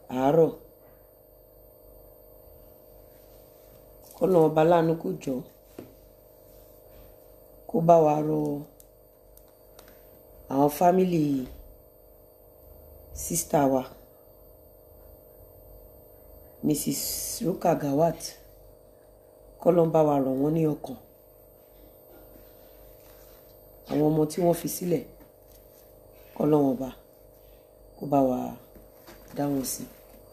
àárọ̀ kọ́nà ọba láàánú kò jọ kó bá wa rọ àwọn fámìlì sísítà wa mrs ruka gawat kọ́nà bá wa rọ̀ wọ́n ní ọkàn àwọn ọmọ tí wọ́n fi sílẹ̀ kọ́nà wọn bá kó bá wa dá wọn sí.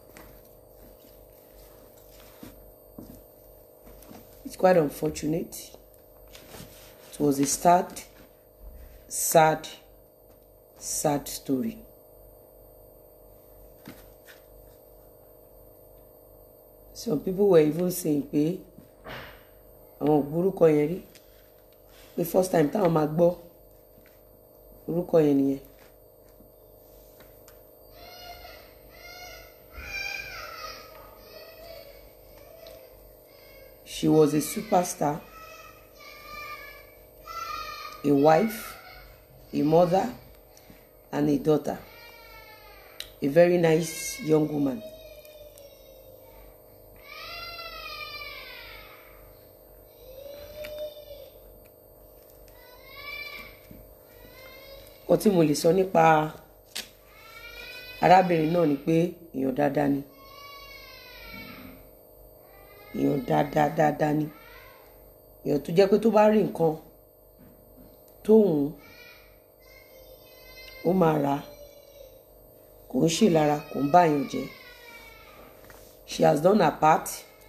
It's quite unfortunate. It was a sad, sad, sad story. Some people were even saying pé àwọn ò gbórúkọ yẹn rí pé first time táwọn máa gbọ́ orúkọ yẹn nìyẹn. She was a superstar, a wife, a mother, and a daughter. A very nice young woman. Nǹkan tí mo lè sọ nípa arábìnrin náà ni pé èèyàn dáadáa ni èèyàn dáadáa dáadáa ni èèyàn tó jẹ́ pé tó bá rí nǹkan tó wù ú ó máa rà á kò ń ṣe lára kò ń báyàn jẹ́ she has done her part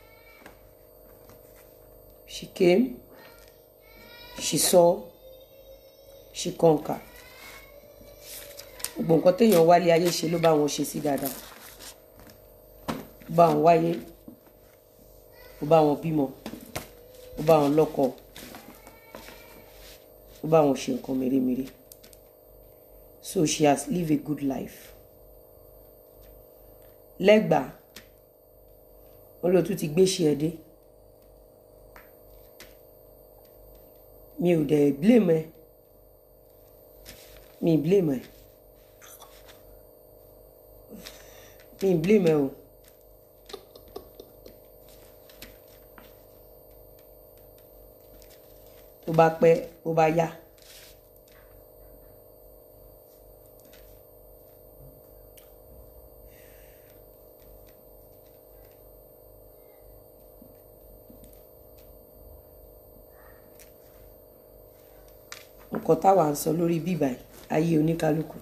she came she saw she conquer gbogbo nǹkan téèyàn wálé ayé ṣe ló bá wọn ṣe sí dáadáa ó bá wọn wáyé ó bá wọn bímọ ó bá wọn lọ́kọ ó bá wọn ṣe nǹkan mèremère so she has lived a good life lẹ́gbàá wọn ló tún ti gbé ṣe ẹ dé mi ò dẹ̀ blame ẹ mi blame ẹ mi blame ẹ o. tó bá pẹ́ tó bá yá. nǹkan táwa ń sọ lórí bíbá ayé oníkálukú.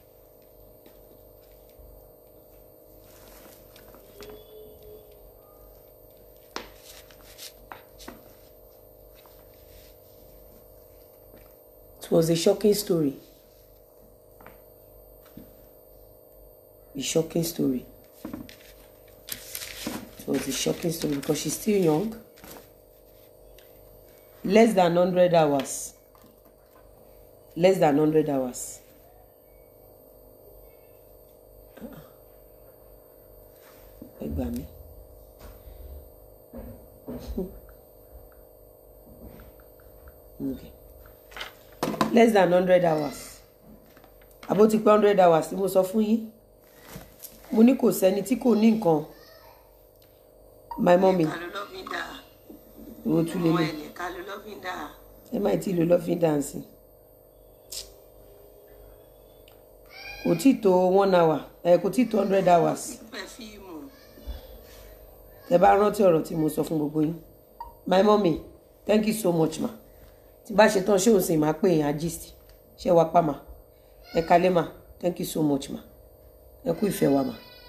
It was a shocking story. A shocking story. It was a shocking story because she's still young. Less than 100 hours. Less than 100 hours. Ẹ gbà mí. Okay less than hundred hours àbó ti pé hundred hours tí mo sọ fún yín mo ní kò sẹ́ni tí kò ní nǹkan my mummy ká ló lọ́ fi dà ìwọ tún lè ọmọ lè ẹ̀lẹ̀ ká ló lọ́ fi dà ẹ má tí ì lo lọ́fíń dáǹsì kò tí ì tó one hour ẹ kò tí ì tó hundred hours pẹ̀fíìmù ẹ bá rántí ọ̀rọ̀ tí mo sọ fún gbogbo yín my mummy thank you so much ma tí bá ṣe tán ṣé òun sì máa pè yín agist ṣé wàá pa mà ẹ kalẹ́ mà thank you so much ma ẹ kú ìfẹ́ wa mà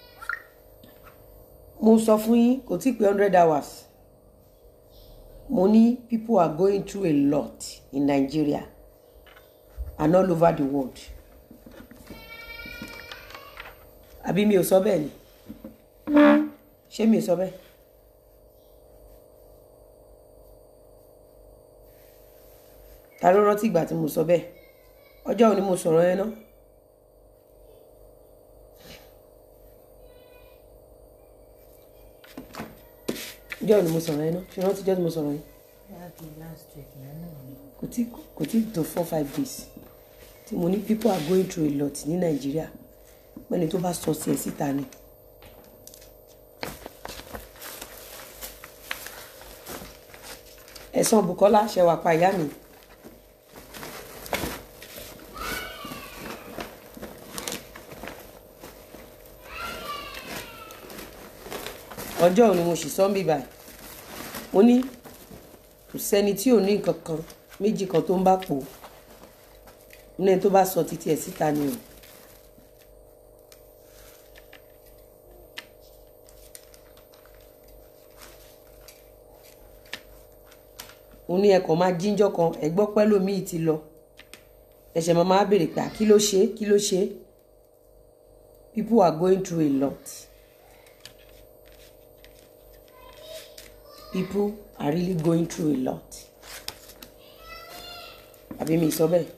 mo sọ fún yín kò tí ì pé hundred hours mo ní people are going through a lot in Nigeria and all over the world àbí mi ò sọ bẹ́ẹ̀ ni ṣé mi ò sọ bẹ́ẹ̀. ta ló rántí ìgbà tí mo sọ bẹ́ẹ̀ ọjọ́ òní mo sọ̀rọ̀ yẹn náà ọjọ́ òní mo sọ̀rọ̀ yẹn náà ṣe rántí ọjọ́ tí mo sọ̀rọ̀ yẹn kò tí kò tí tó four five days tí mo ní people are going through a lot ní nàìjíríà pẹ́ni tó bá sọ sí ẹ̀ síta ni ẹ̀sán Bukola ṣẹwà pa ìyá mi. ọjọ́ òní mo sì sọ ń bì báyìí mo ní kò sẹ́ni tí ò ní nǹkan kan méjì kan tó ń bá pò ní ẹni tó bá sọ títí ẹ̀ síta ni o. mo ní ẹkọ máa jíjọ kan ẹgbọ́ pẹ́lú mi ti lọ ẹ̀ṣẹ̀ máa máa béèrè pé kí ló ṣe kí ló ṣe people are going through a lot people are really going through a lot àbí mi sọ bẹ́ẹ̀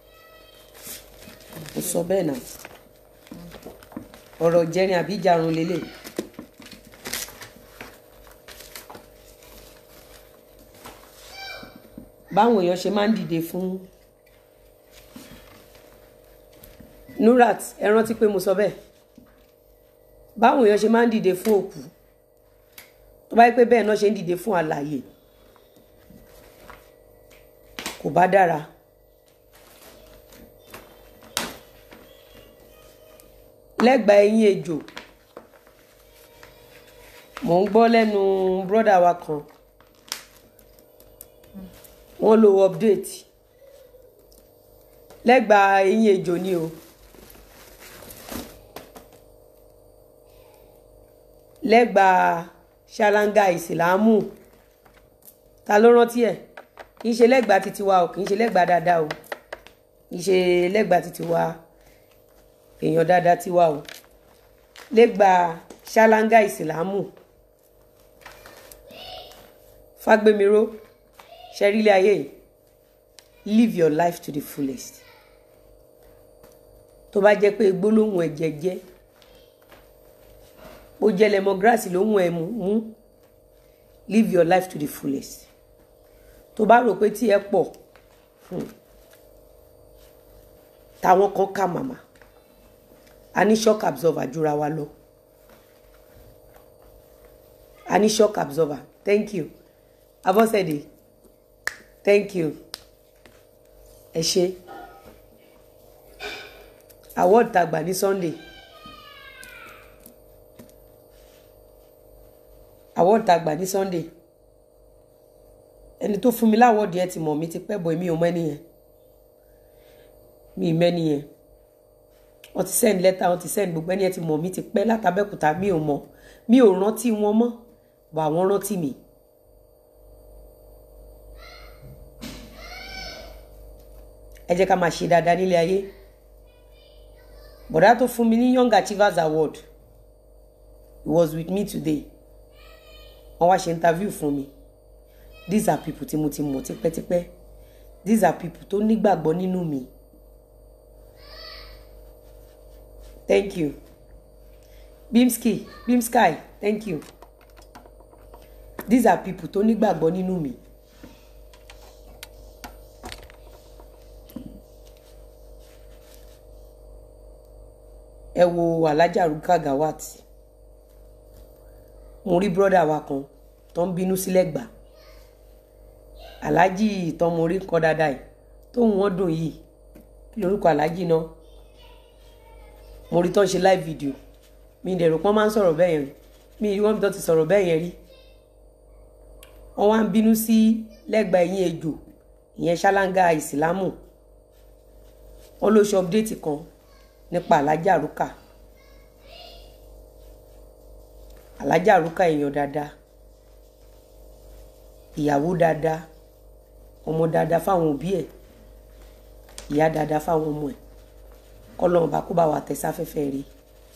mo sọ bẹ́ẹ̀ náà ọ̀rọ̀ jẹrin àbí ìjarun lélẹ̀. báwọn èèyàn ṣe máa ń dìde fún Nurat ẹ rántí pé mo sọ bẹ́ẹ̀ báwọn èèyàn ṣe máa ń dìde fún òkú tó bá yẹ pé bẹ́ẹ̀ náà ṣe ń dìde fún àlàyé kò bá dára lẹ́gbàá ẹ̀yìn ejò mò ń gbọ́ lẹ́nu bírọ́dà wa kan wọ́n lo update lẹ́gbàá eyín ejò ni o lẹ́gbàá ṣáláńgá ìsìlámù ta ló rántí ẹ̀ kì í ṣe lẹ́gbàá títí wa o kì í ṣe lẹ́gbàá dáadáa o kì í ṣe lẹ́gbàá títí wa èèyàn dáadáa tiwa o lẹ́gbàá ṣáláńgá ìsìlámù fágbémiró ṣẹ́rílẹ̀ ayé yìí live your life to the fullest tó bá jẹ́ pé gbólóhùn ẹ̀jẹ̀ jẹ́ bó jẹ́ lẹ́mọ́gírásì lóhùn ẹ̀ mú live your life to the fullest tó bá rò pé tí ẹ pọ̀ táwọn kan kà màmá a ní shock absorber jura wa lọ a ní shock absorber thank you Abọ́sẹ̀dé thank you ẹ ṣe award tá gbà ní Sunday award tá gbà ní Sunday ẹni tó fún mi láwọ́ọ̀dì yẹn ti mọ̀ mi ti pẹ́ bọ̀ èmi ò mọ̀ ẹni yẹn mi ì mẹ́ni yẹn wọ́n ti send letter wọ́n ti send gbogbo ẹni yẹn ti mọ̀ mi ti pẹ́ látàbẹ́kúta mi ò mọ̀ mi ò rántí wọn mọ́ bọ̀ àwọn rántí mi. ẹ jẹ́ ká máa ṣe dáadáa nílé ayé bọ̀dá tó fún mi ní young achievers award he was with me today wọ́n wá ṣe interview fún mi these are people tí mo ti mọ̀ tipẹ́tipẹ́ these are people tó nígbàgbọ́ nínú mi thank you bimski bimsky thank you these are people tó nígbàgbọ́ nínú mi. ẹ wo alájà rúkà gawat mo rí bírọ́dà wa kan tó ń bínú sílẹ̀ gbà aláàjì tọmọ orí kan dáadáa yìí tóun wọn dùn yìí kí lorúkọ aláàjì náà mo rí tó ń ṣe live video mi dẹ̀rù pọ́n máa ń sọ̀rọ̀ bẹ́ẹ̀ yẹn rí mi rí wọ́n mi tó ti sọ̀rọ̀ bẹ́ẹ̀ yẹn rí wọ́n wá ń bínú sí lẹ́gbàá ẹ̀yìn ejò ìyẹn ṣáláńgá ìsìlámù wọ́n ló ṣe update kan nípa alájà rúkà alájà rúkà èèyàn dáadáa ìyàwó dáadáa ọmọ dáadáa fáwọn òbí ẹ̀ ìyá dáadáa fáwọn ọmọ ẹ̀ kọlọ́run bá kó bá wa tẹ̀sáfẹ́fẹ́ rí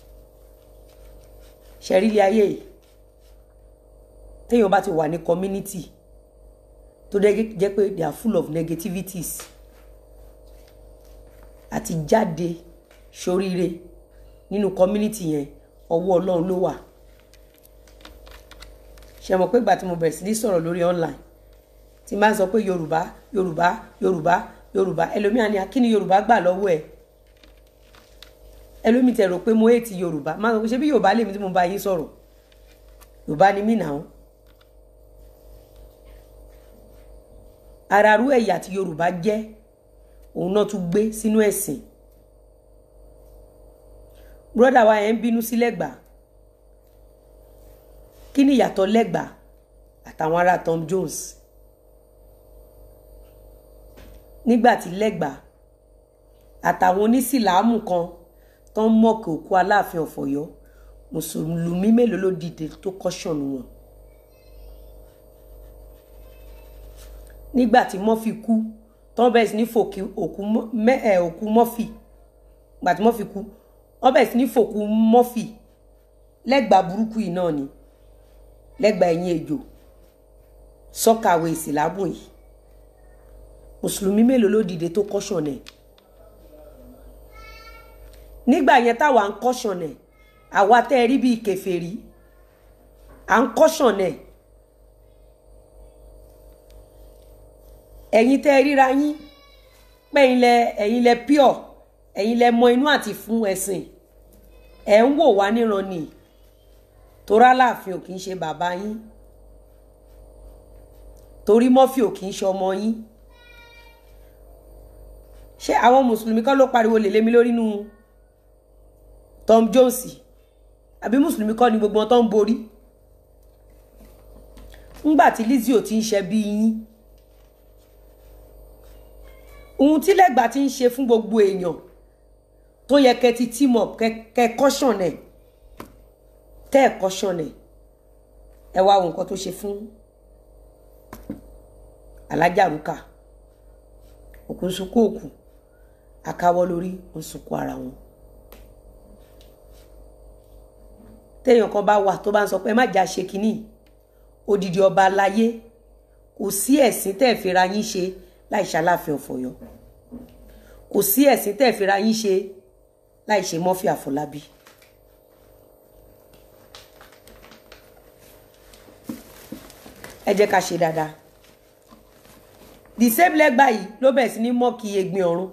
ṣẹ̀rílé ayé yìí téèyàn bá ti wà ní community tó jẹ́ pé they are full of negativities àti jáde ṣoríire nínú community yẹn ọwọ́ ọlọ́run ló wà ṣe mọ̀ pé ìgbà tí mo bẹ̀rẹ̀ sí ní sọ̀rọ̀ lórí online tí máa ń sọ pé yorùbá yorùbá yorùbá yorùbá ẹlòmíà ni kí ni yorùbá gbà lọ́wọ́ ẹ̀ ẹlòmíì tẹ̀ rò pé mo èètì yorùbá máa ń sọ pé ṣé bí yorùbá lèmi tí mo bá yín sọ̀rọ̀ yorùbá ni mí nàá ararú ẹ̀yà tí yorùbá jẹ́ òun náà tún gbé sínú ẹ̀sìn brọ́dà wa yẹn ń bínú sí lẹ́gbàá kí ni ìyàtọ̀ lẹ́gbàá àtàwọn ará Tom Jones nígbà tí lẹ́gbàá àtàwọn onísìláàmù kan tó ń mọ̀kì òkú aláàfin ọ̀fọ̀yọ́ mùsùlùmí mélòó ló dìde tó kọ́ṣọ̀nù wọn. nígbà tí mọ́fì kú tó ń bẹ̀rẹ̀ sí ní fòkì òkú mọ́fì gbà tí mọ́fì kú wọ́n bẹ̀rẹ̀ sí ní fòkú mọ́fì lẹ́gbàá burúkú yìí náà ni lẹ́gbàá ẹ̀yìn ejò sọ́kàwé ìsìlámù yìí mùsùlùmí mélòó ló dìde tó kọ́ṣọ̀nù ẹ̀ nígbà yẹn táwa ń kọ́ṣọ̀nù ẹ̀ àwa tẹ́ ẹ rí bíi kèfèrí à ń kọ́ṣọ̀nù ẹ̀ ẹ̀yin tẹ́ ẹ ríra yín pẹ́yìn lẹ ẹ̀yin lẹ pure ẹ̀yin lẹ mọ inú àti fún ẹ̀sìn ẹ̀ ń wò wá níran ni torá láàfin ò kì í ṣe bàbá yín torí mọ́fì ò kì í ṣe ọmọ yín ṣé àwọn mùsùlùmí kọ́ ló pariwo lè lémi lórí nu Tom Jones àbí mùsùlùmí kọ́ ni gbogbo wọn tó ń borí ńgbà tí Lizzy ò ti ń ṣe bí yín ohun tí lẹ́gbàá ti ń ṣe fún gbogbo èèyàn tó yẹ kẹ́ ti team up kẹ́ caution ẹ̀ tẹ́ ẹ̀ caution ẹ̀ ẹ wá wo nǹkan tó ṣe fún alájà rúkà òkú sunkún òkú akáwọ́ lórí ń sunkún ara wọn téèyàn kan bá wà tó bá ń sọ pé ẹ má jà ṣe kínní odidi ọba aláyé kò sí ẹ̀sìn tẹ́ ẹ̀ fira yín ṣe láì ṣaláàfin ọ̀fọ̀yọ́ kò sí ẹ̀sìn tẹ́ ẹ̀ fira yín ṣe láì ṣe mọ́fì àfọlábí. ẹ jẹ́ ká ṣe dáadáa the same lẹ́gbàá yìí ló bẹ̀rẹ̀ sí ní mọ́ọ̀kì egbin ọ̀run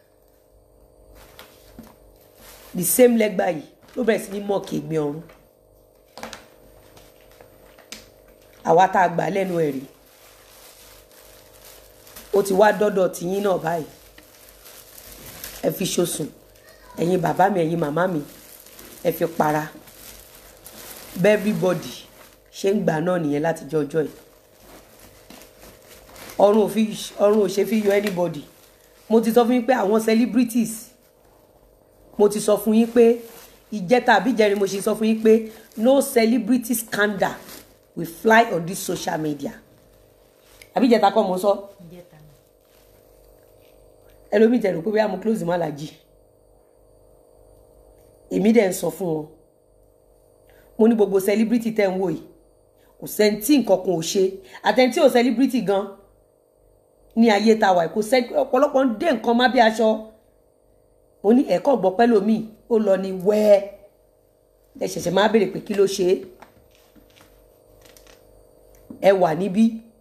the same lẹ́gbàá yìí ló bẹ̀rẹ̀ sí ní mọ́ọ̀kì egbin ọ̀run àwa tá a gbà lẹ́nu ẹ̀ rí ó ti wá dọ́dọ̀ tìyín náà báyìí ẹ fi ṣosùn ẹ̀yin bàbá mi ẹ̀yin màmá mi ẹ fi para bẹ́ẹ̀ everybody ṣe ń gbà náà nìyẹn láti jọ ọjọ́ yìí ọrùn ò fi ọrùn ò ṣe fi yọ anybody mo ti sọ fún yín pé àwọn celebrities mo ti sọ fún yín pé ìjẹta àbíjẹrin mo ṣe sọ fún yín pé no celebrity scandal will fly on this social media àbíjẹta kọ́ mo sọ ẹlòmíì tẹ̀lé pé bóyá mo close mọ́ alájì èmi dẹ̀ ń sọ fún wọn mo ní gbogbo celebrity tẹ̀ ń wò yìí kò sẹ́ni tí nǹkan kan ò ṣe àtẹ̀ntí ò celebrity gan ní ayé tá a wà kò sẹ́ni ọ̀pọ̀lọpọ̀ ń dé nǹkan má bí aṣọ mo ní ẹ̀kọ́ gbọ́ pẹ́ lómi ó lọ ní wẹ́ẹ́ ẹ ṣẹ̀ṣẹ̀ máa béèrè pé kí ló ṣe é ẹ wà níbí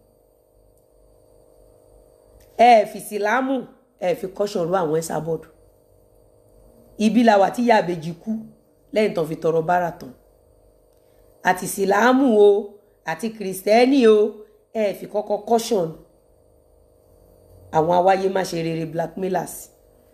ẹ fi sílámù ẹ fi kọ́ṣọ̀ ru àwọn ẹ̀sà bọ́ọ̀dù ibi la wà tí ìyá àbèjì kú lẹ́yìn tán fi tọrọ bára tán àti sílámù o àti kìrìsìtẹ́nì o ẹ fi kọ́kọ́ kọ́ṣọ̀n àwọn awáyé má ṣe rere blackmailers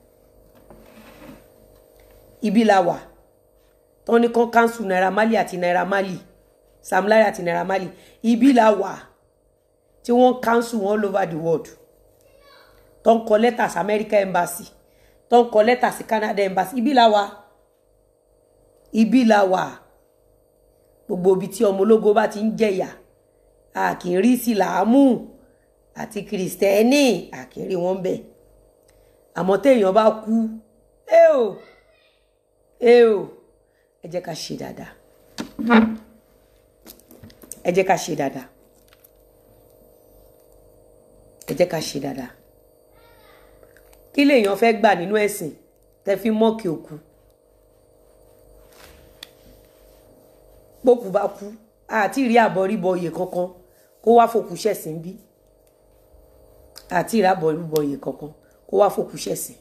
ibi la wà tán ní kán cancel naira marley àti naira marley sam larry àti naira marley ibi la wà tí wọ́n cancel wọn all over the world tó ń kọ lẹ́tà sí America embassy tó ń kọ lẹ́tà sí Canada embassy ibi la wà ibi la wà gbogbo ibi tí ọmọ ológo bá ti ń jẹ̀yà a kì í rí síláàmù àti kìrìsìtẹ́nì a kì í rí wọn bẹ̀ àmọ́ téèyàn bá kú ẹ o ẹ o ẹ jẹ́ ká ṣe dáadáa ẹ jẹ́ ká ṣe dáadáa ẹ jẹ́ ká ṣe dáadáa kí lèèyàn fẹ́ gbà nínú ẹ̀sìn tẹ́ fi mọ́ọ̀kì òkú pókù bá kú àti ìrí àbọ̀ríbọ oyè kankan kó wá fòkú ṣẹ̀sìn bí àti ìrí àbọ̀ríbọ oyè kankan kó wá fòkú ṣẹ̀sìn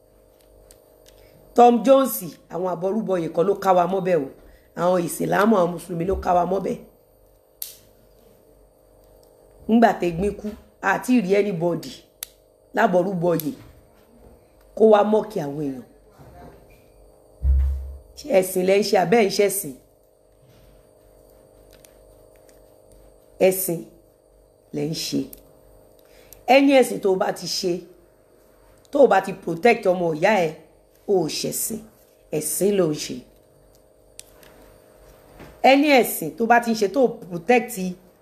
Tom Jones àwọn àbọ̀rúbọ oyè kan ló ká wa mọ́bẹ̀ o àwọn ìsìlámù àwọn mùsùlùmí ló ká wa mọ́bẹ̀ ńgbà tẹ́gbín kú àti ìrí anybody lábọ̀rúbọyè kó wá mọ́ọ̀kì àwọn èèyàn ṣé ẹ̀sìn lẹ́ ń ṣe abẹ́ ń ṣẹ̀sìn ẹ̀sìn lẹ́ ń ṣe ẹni ẹ̀sìn tó o bá ti ṣe tó o bá ti protect ọmọ ìyá ẹ o ò ṣẹ̀sìn ẹ̀sìn ló ń ṣe ẹni ẹ̀sìn tó bá ti ń ṣe tó o protect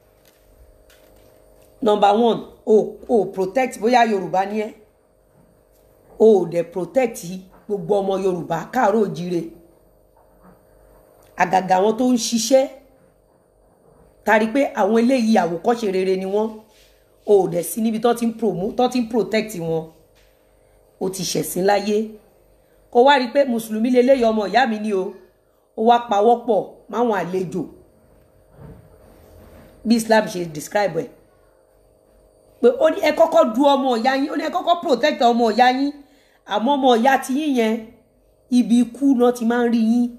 number one o o protect bóyá yorùbá ni ẹ o ò dẹ̀ protect gbogbo ọmọ yorùbá káàárọ̀ òjíire àgàgà àwọn tó ń ṣiṣẹ́ tari pé àwọn eléyìí àwòkọ́ṣe rere ni wọ́n o ò dẹ̀ sí níbi tó ti ń promote tó ti ń protect wọn o ti ṣẹ̀sìn láyé kó wá rí i pé mùsùlùmí leléyìí ọmọ ìyá mi ni o ó wá pawọ́pọ̀ máwọn àlejò bí Islam ṣe describe ẹ̀ pé ó ní ẹ kọ́kọ́ du ọmọ ìyá yín ó ní ẹ kọ́kọ́ protect ọmọ ìyá yín àmọ́ ọmọ ìyá ti yín yẹn ibi ikú náà ti máa ń rí yín.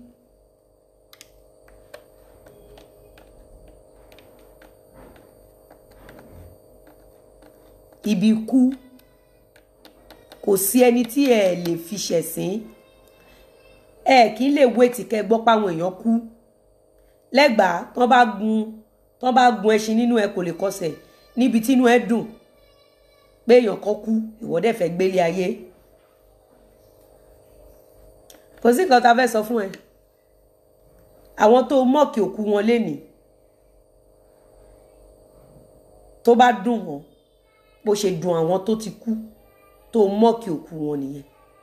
ibi ikú kò sí ẹni tí ẹ lè fi ṣẹ̀sín ẹ kì í lè wéètì kẹ́ gbọ́ páwọn èèyàn kú lẹ́gbàá tán bá gun tán bá gun ẹṣin nínú ẹ kò lè kọsẹ̀ níbi tínú ẹ dùn pé èèyàn kan kú ìwọ dẹ̀ fẹ́ gbélé ayé kò sí nǹkan tá a fẹ́ sọ fún ẹ àwọn tó mọ̀kì òkú wọn lénìí tó bá dùn wọn bó ṣe dùn àwọn tó ti kú tó mọ́ọ̀kì òkú wọn nìyẹn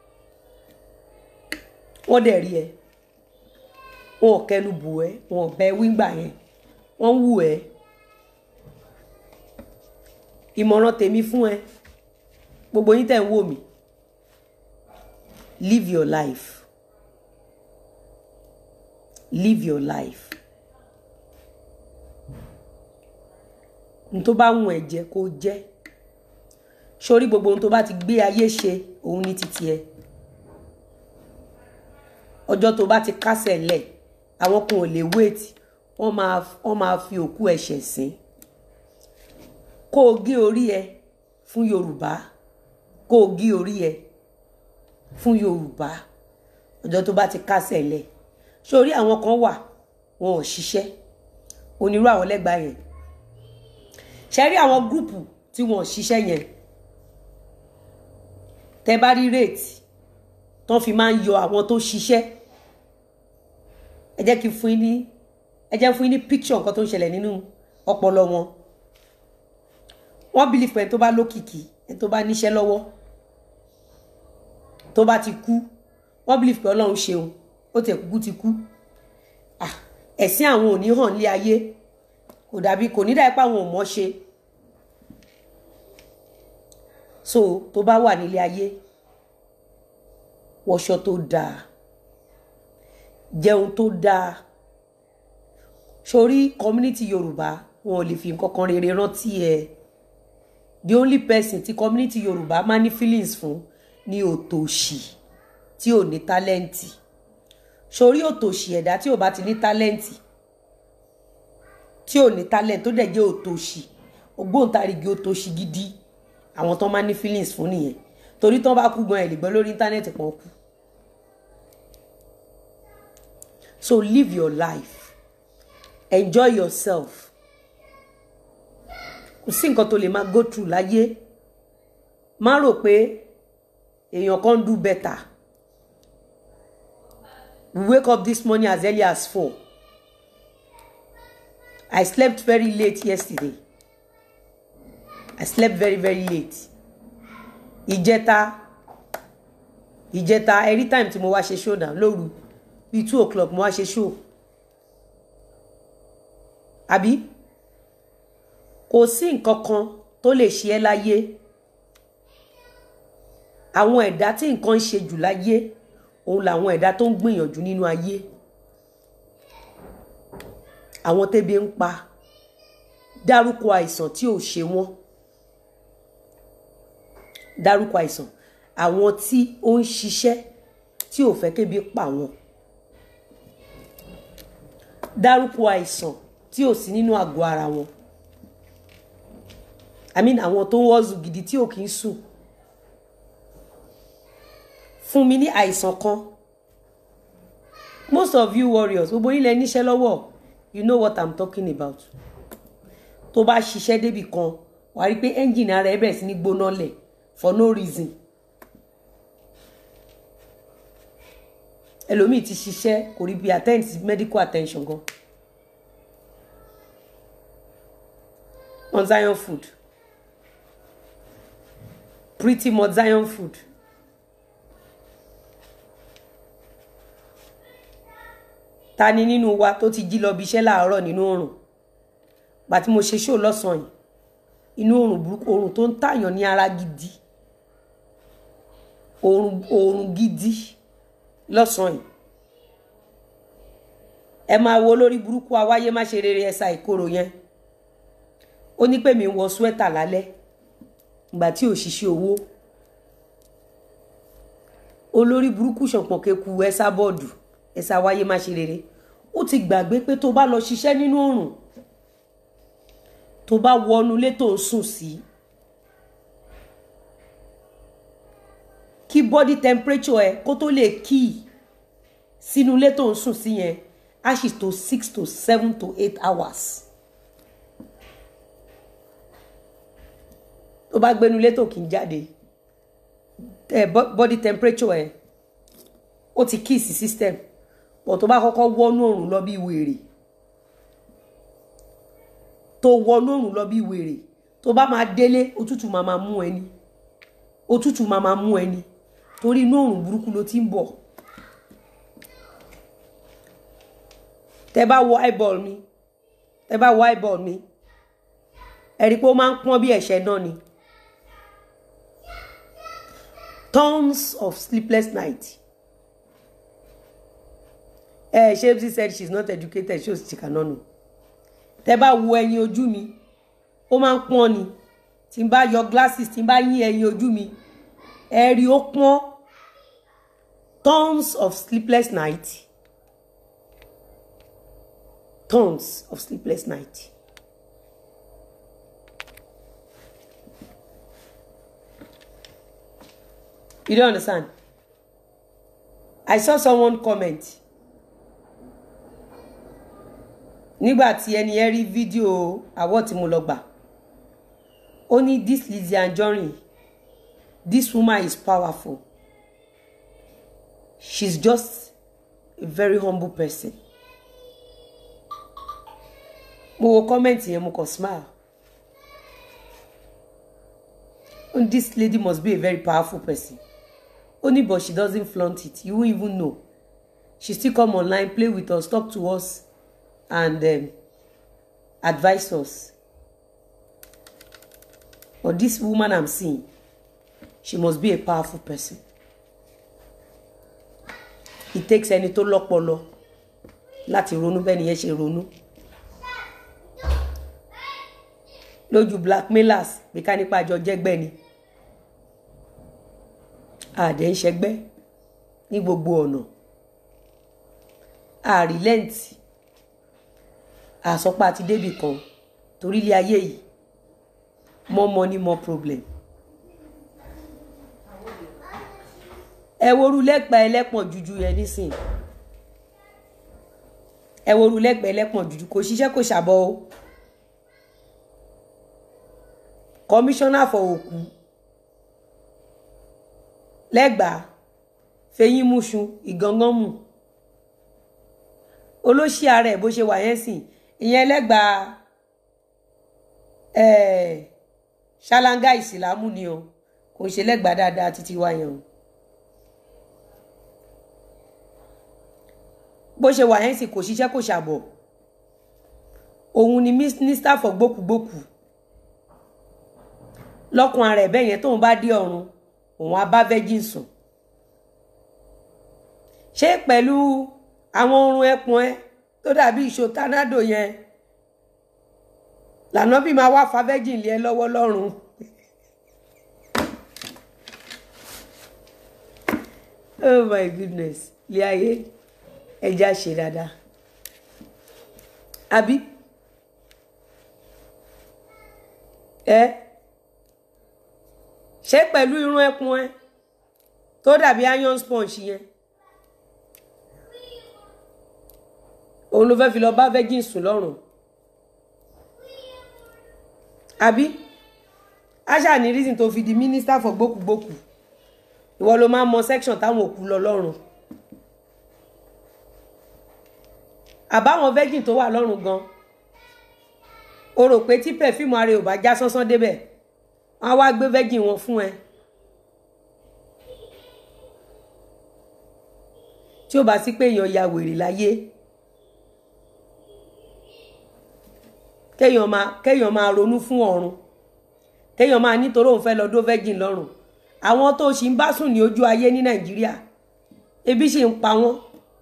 wọ́n dẹ̀ rí ẹ wọn ò kẹnu bò ẹ wọn ò bẹ wíńgbà yẹn wọ́n ń wù ẹ ìmọ̀ràn tèmi fún ẹ gbogbo yín tẹ̀ ń wò mí live your life live your life n tó bá wùn ẹ jẹ kó jẹ sórí gbogbo ohun tó bá ti gbé ayé ṣe òun ní títí ẹ ọjọ́ tó bá ti kásẹ̀ lẹ̀ àwọn kan ò lè wéètì wọ́n máa wọ́n máa fi òkú ẹ̀ṣẹ̀ sìn kó o gé orí ẹ fún Yorùbá kó o gé orí ẹ fún Yorùbá ọjọ́ tó bá ti kásẹ̀ lẹ̀ sórí àwọn kan wà wọn ò ṣiṣẹ́ onírú àwọn lẹ́gbàá yẹn ṣe rí àwọn gúrùpù tí wọn ò ṣiṣẹ́ yẹn tẹ bá rí rate tán fi máa ń yọ àwọn tó ṣiṣẹ́ ẹ jẹ́ kí n fún yín ní ẹ jẹ́ fún yín ní picture nǹkan tó ń ṣẹlẹ̀ nínú ọpọlọ wọn wọ́n believe pé ẹni tó bá lókìkí ẹni tó bá níṣẹ́ lọ́wọ́ tó bá ti kú wọ́n believe pé Ọlọ́run ṣeun ó tẹ̀ kúkú ti kú ẹ̀sìn àwọn ò ní hàn lé ayé kò dàbí kò ní dàbí pé àwọn ò mọ̀ ṣe so tó bá wà nílé ayé wọṣọ tó dáa jẹun tó dáa sórí community yorùbá wọn ò lè fi nǹkan kan rere rántí ẹ the only person tí community yorùbá máa ní feelings fún ní òtòṣì tí ò ní tálẹ́ǹtì sórí òtòṣì ẹ̀dá tí ò bá ti ní tálẹ́ǹtì tí ò ní tálẹ́ǹtì tó dẹ̀ jẹ́ òtòṣì ògbóǹtarìgì òtòṣì gidi àwọn tó máa ní feelings fún nìyẹn torí tó bá kú gan ẹ̀ lè gbọ́ lórí íńtánẹ́ẹ̀tì pọ̀ kú. so live your life enjoy yourself kò sí nǹkan tó lè máa go through láyé má rò pé èèyàn kan do better we wake up this morning as early as four I slept very late yesterday I slept very very late ìjẹta ìjẹta every time tí mo wá ṣe show down lóru bíi two o'clock mo wá ṣe show àbí kò sí nǹkan kan tó lè ṣe ẹ́ láyé àwọn ẹ̀dá tí nǹkan ń ṣe jù láyé òun làwọn ẹ̀dá tó ń gbìyànjú nínú ayé àwọn tẹ́bi ń pa dárúkọ àìsàn tí ò ṣe wọ́n dárúkọ àìsàn àwọn tí ó ń ṣiṣẹ́ tí ò fẹ́ kébi pa wọ́n dárúkọ àìsàn tí ò sí nínú àgọ́ ara wọn i mean àwọn tó ń wọ́ọ̀zù gidi tí ò kì í sùn fún mi ní àìsàn kan most of you warriors gbogbo yín lẹ níṣẹ́ lọ́wọ́ you know what i'm talking about tó bá ṣiṣẹ́ débì kan wàá rí i pé ẹ́ńjìnì ara ẹ bẹ̀rẹ̀ sí ní gbóná lẹ̀ for no reason ẹlòmíì ti ṣiṣẹ́ kò rí bí attend sí medical attention gan on zion food pretty much zion food ta ni nínú wa tó ti jí lọ bí iṣẹ́ láàárọ̀ nínú oòrùn gbà tí mo ṣe ṣó lọ́sàn-án yìí inú oòrùn burúkú oòrùn tó ń tàyàn ní ara gidi oòrùn oòrùn gidi lọ́sàn-án yìí ẹ máa wo lórí burúkú awáyé má ṣe rere ẹ̀sà ìkorò yẹn ó ní pé mi ń wọ swẹ́tà lálẹ́ ìgbà tí ò ṣiṣẹ́ owó olórí burúkú ṣọ̀pọ̀n keku ẹ̀sà bọ́ọ̀dù ẹ̀sà wáyé má ṣe rere ó ti gbàgbé pé tó bá lọ ṣiṣẹ́ nínú oòrùn tó bá wọnú ilé tó ń sùn sí kí body temperature ẹ kó tó lè kí sínú ilé tó ń sùn sí yẹn á sì tó six to seven to eight hours tó bá gbénu ilé tó kì í jáde ẹ body temperature ẹ ó ti kí sí system but tó bá kọ́kọ́ wọnú òrùn lọ bí wèrè tó wọnú òrùn lọ bí wèrè tó bá máa délé òtútù máa máa mú ẹni òtútù máa máa mú ẹni torí inú òrùn burúkú ló ti ń bọ̀ tẹ bá wọ eyeball mi tẹ bá wọ eyeball mi ẹ rí i pé ó máa ń pọ́n bí ẹ̀ṣẹ̀ náà ni tons of sleepless night ẹ ṣé she said she is not educated ṣé o sì kà náà nù tẹ bá wo ẹyin ojú mi ó máa ń pọ́n ni tí n bá yọ glasses tí n bá yín ẹyin ojú mi ẹ rí ó pọ́n tons of sleepless night tons of sleepless night. You don't understand? I saw someone comment. nígbà tí ẹni yẹn rí fídíò àwọ̀ tí mo lọ gbà ó ní this Lizzy Anjorin this woman is powerful she's just a very humble person mo wo kọ́mẹ̀ntì yẹn mo kàn smile ó ní this lady must be a very powerful person ó ní but she doesn't flaunt it you won't even know she still come online play with us talk to us and um, advise us but this woman i'm seeing she must be a powerful person it takes ẹni tó lọ́pọlọ láti ronú bẹ́ẹ̀ nìyẹn ṣe ronú lójú blackmailers bí ká nípa àjọ jẹ́gbẹ́ ni àdé ń ṣẹgbẹ́ ní gbogbo ọ̀nà àrílẹ́ǹtì àsọpá àti débì kan torí ilé ayé yìí more money more problem. ẹ woru lẹ́pàá ẹlẹ́pọ̀n jújú yẹn nísìn ẹ woru lẹ́pàá ẹlẹ́pọ̀n jújú kò ṣiṣẹ́ kò ṣàbọ̀ o kọmíṣánná fọ òkú lẹ́gbàá fẹ̀yìn múṣu ìganganmù olóṣì ara ẹ̀ bó ṣe wà yẹn sìn ìyẹn lẹ́gbàá ṣáláńgá ìsìlámù ni o kò ṣe lẹ́gbàá dáadáa títí wá yẹn o bó ṣe wà yẹn sìn kò ṣiṣẹ́ kò ṣàbọ̀ òun ni mínísítà fọ gbókùgbókù lọ́kùn ara ẹ̀ bẹ́ẹ̀ yẹn tóun bá dé ọ̀run òun á bá virgin sùn ṣé pẹ̀lú àwọn orun ẹpọn ẹ tó dàbí ìṣó tánádò yẹn lànà bí máa wá fa virgin lé ẹ lọ́wọ́ lọ́rùn oh my goodness ilé ayé ẹja ṣe dáadáa àbí ẹ ṣé pẹ̀lú irun ẹkùn ẹ tó dàbí iron sponge yẹn òun ló fẹ́ fi lọ bá virgin sùn lọ́rùn àbí aṣá ní reason tó fi di minister for gbókùgbókù ìwọ ló máa ń mọ section táwọn òkú lọ lọ́rùn àbáwọn virgin tó wà lọ́rùn gan o rò pé tí perfume ara ẹ ò bá já sánsán débẹ̀ wọ́n á wá gbé virgin wọn fún ẹ tí ó bá sí pé èèyàn ya wèrè láyé kéèyàn máa kéèyàn máa ronú fún ọ̀run kéèyàn máa nítorí òun fẹ́ lọ dó virgin lọ́rùn àwọn tó ṣì ń bá sùn ní ojú ayé ní nàìjíríà ebi ṣì ń pa wọ́n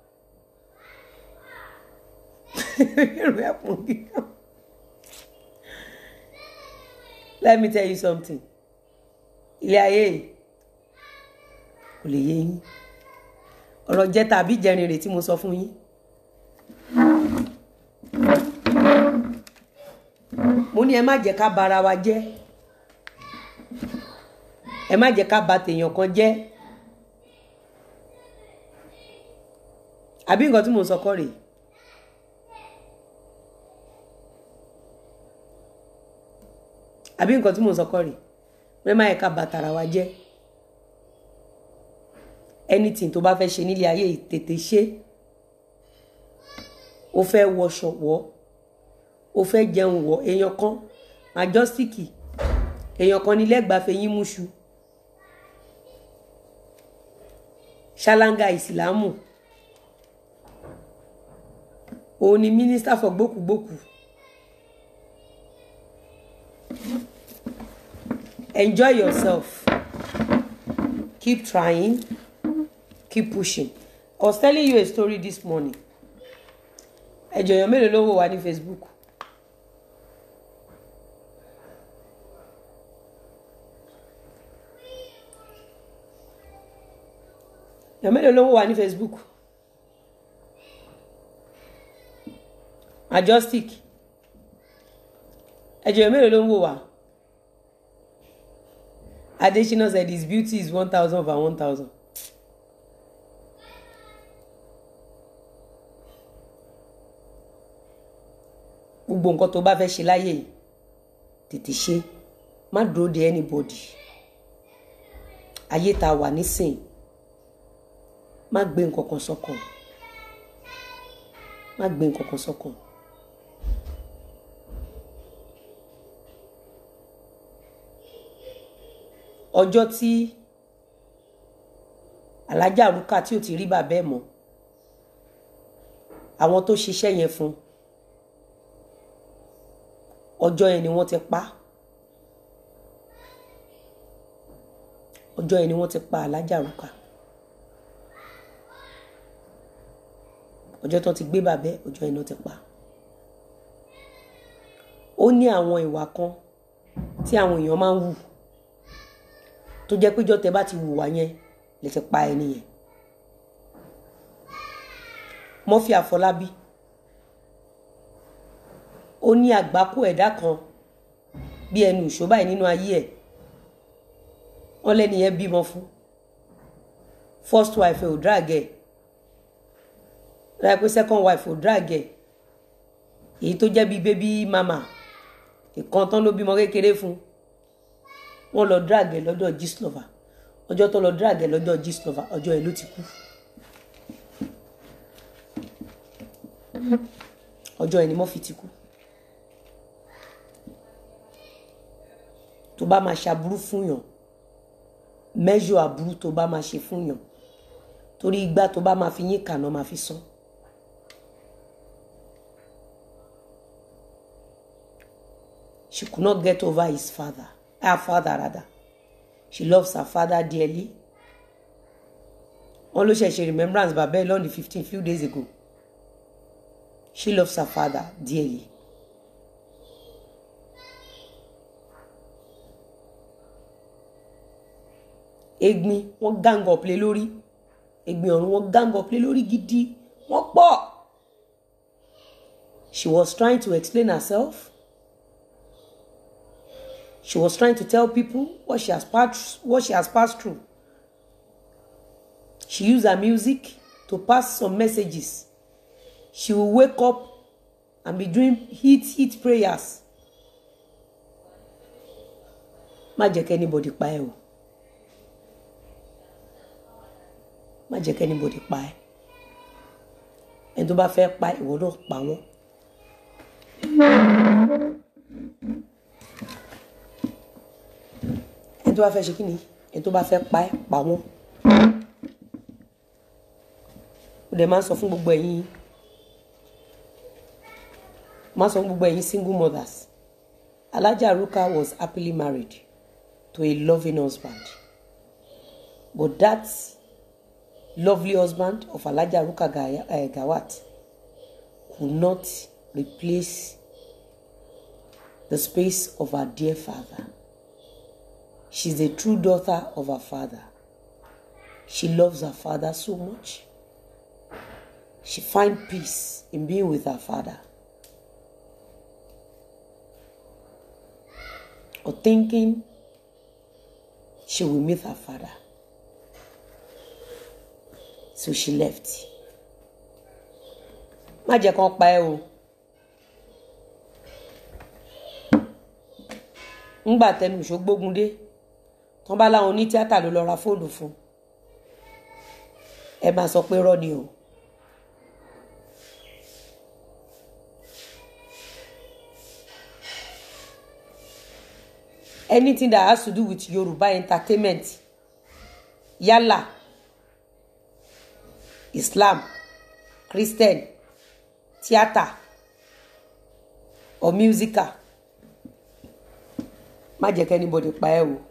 let me tell you something ilé ayé yìí kò lè yé yín ọ̀rọ̀ jẹ́ tàbí jẹrin rè tí mo sọ fún yín mo ní ẹ má jẹ́ ká bara wa jẹ́ ẹ má jẹ́ ká ba tèèyàn kan jẹ́ àbí nǹkan tí mo sọ kọ́ rèé àbí nǹkan tí mo sọ kọ́ rèé pé má yẹ ká ba tara wa jẹ́ anything tó bá fẹ́ ṣe nílé ayé yìí tètè ṣe o fẹ́ wọṣọ wọ̀ o fẹ́ jẹun wọ̀ èèyàn kan majọ́síkì èèyàn kan ní lẹ́gbàáfẹ́ yín múṣu ṣáláńgá ìsìlámù òun ni minister for gbókùgbókù enjoy yourself keep trying keep pushing i was telling you a story this morning ẹjọ èèyàn mélòó ló wò wá ní facebook èèyàn mélòó ló wò wá ní facebook majestic ẹjọ èèyàn mélòó ló ń wò wá adesina said his beauty is one thousand over one thousand. gbogbo nǹkan tó bá fẹ́ ṣe láyé yìí tètè ṣe má dúró de anybody ayé tá a wà nísìn má gbé nǹkan kan sọ́kàn má gbé nǹkan kan sọ́kàn. ọjọ́ tí alájà rúkà tí ò ti rí bàbá ẹ̀ mọ́ àwọn tó ṣiṣẹ́ yẹn fún ọjọ́ yẹn ni wọ́n ti pa ọjọ́ yẹn ni wọ́n ti pa alájà rúkà ọjọ́ tó ti gbé bàbá ẹ̀ ọjọ́ yẹn ni wọ́n ti pa ó ní àwọn ìwà kan tí àwọn èèyàn máa ń wù tó jẹ́ péjọ́ tẹ bá ti wùwà yẹn lè ti pa ẹni yẹn Murphy Àfọlábí ó ní àgbákò ẹ̀dá kan bí ẹnu ìṣó báyìí nínú ayé ẹ̀ wọ́n lẹ́ni yẹn bímọ fún first wife ò drag ẹ̀ láì pé second wife ò drag ẹ̀ èyí tó jẹ́ bíi baby mama ìkan tán ló bímọ kékeré fún wọ́n lọ drag ẹ̀ lọ́dọ̀ Gistlover ọjọ́ tó lọ drag ẹ̀ lọ́dọ̀ Gistlover ọjọ́ ẹ̀ ló ti kú ọjọ́ ẹ̀ ni Murphy ti kú tó bá máa ṣàbúrú fún yàn mẹ́jọ àbúrú tó bá máa ṣe fún yàn torí igbá tó bá máa fi yín kàná máa fi sán. She could not get over his father, her father rather. She loves her father dearly. Wọ́n ló ṣẹ̀ṣẹ̀ remembrance bàbá ẹ̀ lọ́ọ̀nì fifteen few days ago. She loves her father dearly. Egbin wọ́n gang up lé lórí. Egbin ọ̀run wọ́n gang up lé lórí gidi. Wọ́n pọ̀. She was trying to explain herself. she was trying to tell people what she has passed what she has passed through she used her music to pass some messages she will wake up and be doing hit hit prayers má jẹ́ kí anybody pa ẹ́ o má jẹ́ kí anybody pa ẹ́ ẹni tó bá fẹ́ pa ìwọ náà pa wọ́n. ẹni tó bá fẹ́ ṣe kí ni ẹni tó bá fẹ́ pa ẹ́ pa wọ́n. ó dẹ̀ máa ń sọ fún gbogbo ẹ̀yin máa ń sọ fún gbogbo ẹ̀yin single mothers Alhaja Ruka was happily married to a loving husband but that lovely husband of Alhaja Ruka Gaya- uh, Gawat could not replace the space of her dear father. She's a true daughter of her father. She loves her father so much. She finds peace in being with her father. Or thinking she will meet her father. So she left. Má jẹ́ kán pa ẹ́ o. Ńgbà tẹnu ìṣógbógun dé, tán bá láwọn oní tíátà ló lọ ra fóònù fún. Ẹ máa sọ pé rọ́ ni o. Anything that has to do with Yoruba entertainment yálà Islam Christian theatre or musical má jẹ́ kí anybody pa ẹ́ o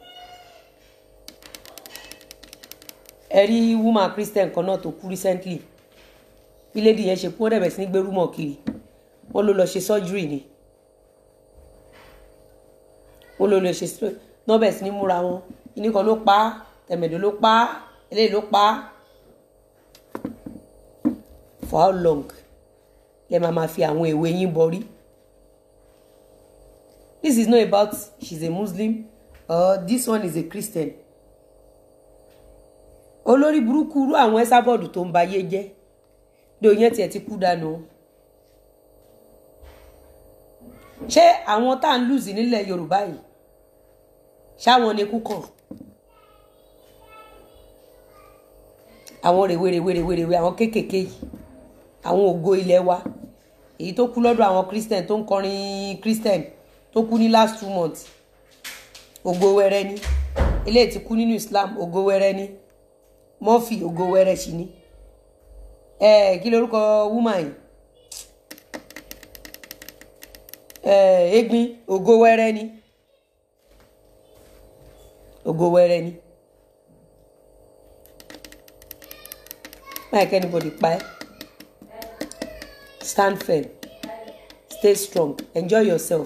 ẹ rí woman Christian kan náà tó kú recently bí lady yẹn ṣe kú wọ́n dẹ̀ bẹ̀rẹ̀ sí ní gbé rúmọ̀ kiri wọ́n ló lọ ṣe surgery ni wọ́n ló lọ ṣe surgery náà bẹ̀rẹ̀ sí ní múra wọn ìní kan ló pa á tẹ̀mẹ̀dọ̀ ló pa á eléyìí ló pa á for how long lẹ máa ma fi àwọn èwe yín bọrí this is not about she's a muslim or this one is a christian olórí burúkú irú àwọn ẹ́sàbọ̀dù tó ń ba ayé jẹ́ ní oyún tiẹ̀ ti kú dànù ṣé àwọn tá à ń lùzì nílẹ̀ yorùbá yìí ṣáwọn ni kú kàn àwọn rèwerèwerèwerèwe àwọn kéékèèké yìí àwọn ògo ilé wa èyí tó kú lọ́dọ̀ àwọn christian tó ń kọrin christian tó kú ní last two months ògo wẹrẹ ni eléyìí ti kú nínú islam ògo wẹrẹ ni murphy ògo wẹrẹ sí ni ẹ kí lorúkọ woman yìí ẹ egbin ògo wẹrẹ ni ògo wẹrẹ ni máa kẹ́ anybody pa ẹ́ stand firm stay strong enjoy yourself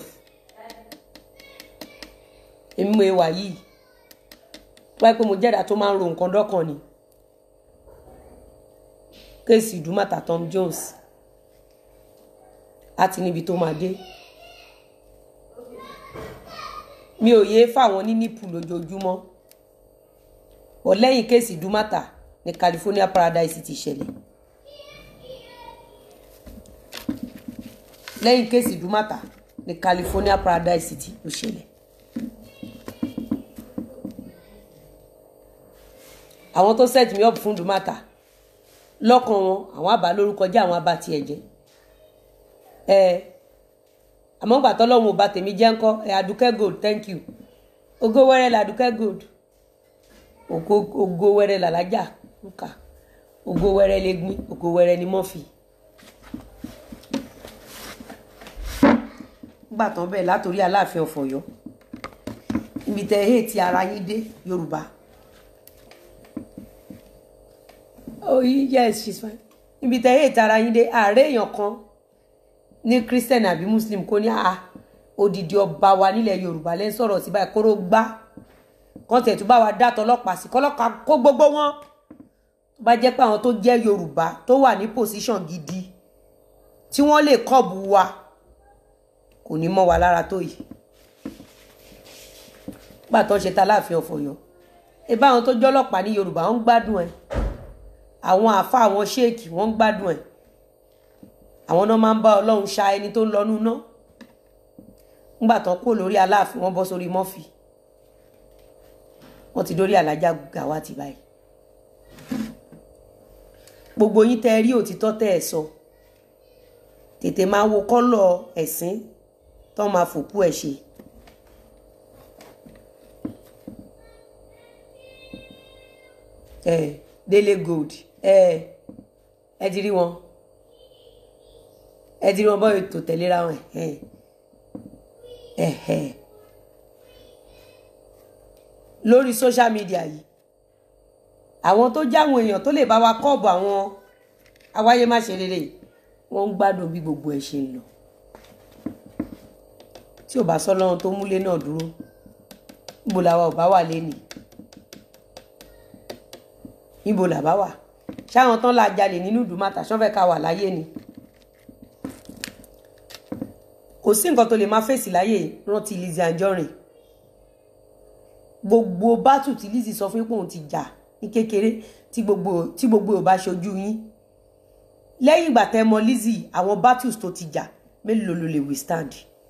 èmi mo wà yìí wáyé pé mo jẹ́dá tó máa ń ro nǹkan dọ́kàn ni kéèsì ìdúmọ̀tà Tom Jones àti níbi tó máa dé mi ò yéé fáwọn ní nípù lójoojúmọ́ ọ̀ lẹ́yìn kéèsì ìdúmọ̀tà ní California Paradise ti ṣẹlẹ̀ lẹ́yìn kéèsì ìdúmọ̀tà ní California Paradise ti ló ṣẹlẹ̀ àwọn tó set me up fún ìdúmọ̀tà lọ́kàn wọn àwọn àbá lórúkọ jẹ́ àwọn àbá tiẹ̀ jẹ́ ẹ àmọ́ gbà tọ́lọ́run ò bá tèmi jẹ́ ńkọ́ ẹ Adúkẹ́ Gold thank you ògo wẹ́rẹ́ la Adúkẹ́ Gold ògo ògo wẹ́rẹ́ làlájà nǹka ògo wẹ́rẹ́ lẹ́gbin ògo wẹ́rẹ́ ni mọ́fì. gbà tán bẹ́ẹ̀ látòrí Aláàfin of Ọ̀yọ́ ibi tẹ ẹ ti ara yín dé Yorùbá oh yes she's fine ibi tẹ ẹ ti ara yín dé ààrẹ èèyàn kan ní Christian àbí Muslim kò ní àá odidi ọba wa nílẹ̀ Yorùbá lẹ́ ń sọ̀rọ̀ sí báyìí kóró gbá kàn tẹ̀ tó bá wa dá tọlọ́pàá sí kọ́lọ́pàá kó gbogbo wọn tó bá jẹ́ pé àwọn tó jẹ́ Yorùbá tó wà ní position gidi tí wọ́n lè kọ́ọ̀bù wa kò ní mọ́ wa lára tó yìí nígbà tó ń ṣe ta láàfin ọ̀fọ̀yọ́ ẹ bá àwọn tó jọ́lọ́pàá ní yorùbá wọ́n ń gbádùn ẹ̀ àwọn àfa àwọn ṣéèkì wọ́n ń gbádùn ẹ̀ àwọn náà máa ń bá ọlọ́run ṣa ẹni tó ń lọ nú náà nígbà tán kó lórí aláàfin wọ́n bọ́ sórí mọ́fì wọ́n ti dórí alájà gàwá ti báyìí gbogbo yín tẹ́ rí òtítọ́ tẹ́ ẹ̀ sọ tètè máa wo kọ́lọ̀ ẹ̀sìn tó máa fòkú ẹ̀ ṣe. ẹ délé gold ẹ ẹ ti rí wọn ẹ ti rí wọn bọ́ọ̀ ètò tẹ̀léra wọn ẹ ẹ ẹ lórí social media yìí àwọn tó jáwọn èèyàn tó lè bá wa kọ́ọ̀bù àwọn awáyé má ṣe rere wọ́n ń gbádùn bí gbogbo ẹ̀ ṣe ń lọ tí ò bá sọ lọ́run tó múlé náà dúró níbo làwa ò bá wà lénìí níbo làbá wà ṣáwọn tán la jalè nínú ìdùmàtà ṣọ́fẹ́ ká wà láyé ni kò sí nǹkan tó lè máa fèsì láyé rántí Lizzy Anjorin gbogbo bátù tí Lizzy sọ fún pé òun ti jà ní kékeré tí gbogbo tí gbogbo ò bá ṣojú yín lẹ́yìn ìgbà tẹ́ mọ Lizzy àwọn battles tó ti jà mélòó ló lè withstand.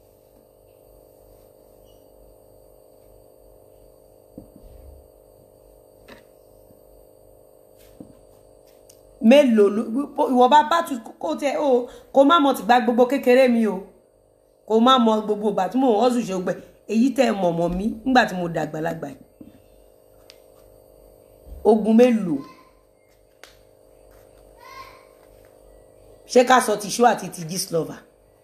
mélòó ìwọ bá battles kó tẹ o kó má mọ tìgbà gbogbo kékeré mi o kó má mọ gbogbo ìgbà tí mò ń hustle ṣe gbẹ èyí tẹ́ mọ̀ mọ̀ mí nígbà tí mo dàgbà lágbà yìí ogun mélòó ṣé ká sọ tìṣó àti ti Gistlover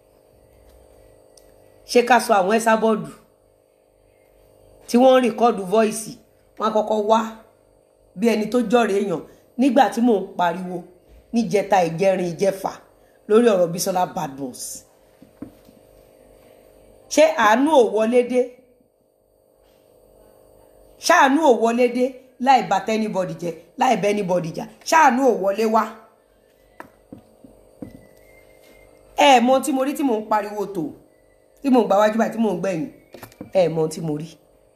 ṣé ká sọ àwọn ẹsà bọ́ọ̀dù tí wọ́n ń rìkọ́ọ̀dù voice wọn àkọ́kọ́ wá bí ẹni tó jọ̀rọ̀ èèyàn nígbà tí mò ń pariwo níjẹta ìjẹrin ìjẹfà lórí ọ̀rọ̀ Bísọ́lá Badmus ṣé àánú ò wọlé dé ṣáàánú ò wọlé dé láì bá tẹ́nibọ̀dì jẹ láì bẹ́ níbọ̀dì jà ṣáàánú ò wọlé wá. ẹ mọ tí mo rí tí mò ń pariwo tó tí mò ń gba wájú báyìí tí mò ń gbẹ̀yìn ẹ mọ tí mo rí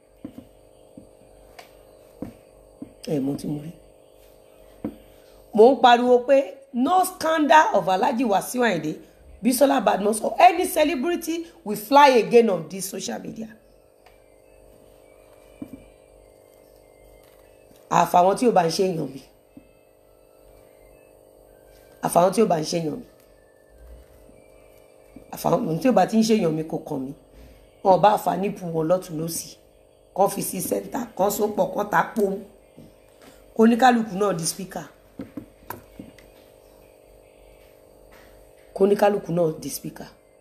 ẹ mọ tí mo rí. mò ń pariwo pé no scandal of Alhaji Wasiu Ayinde Bisola Badmus or any celebrity will fly again on this social media. àfàwọn tí ò bá ń ṣe èèyàn mi àfàwọn tí ò bá ń ṣe èèyàn mi àfàwọn tí ò bá ti ń ṣe èèyàn mi kò kàn mí wọn bá fà nípù wọn lọ́tún lọ́sì kàn fi sí sẹ́ńtà kàn sópọ̀ kàn tá pòm kó oníkálukú náà di spíkà kó oníkálukú náà di spíkà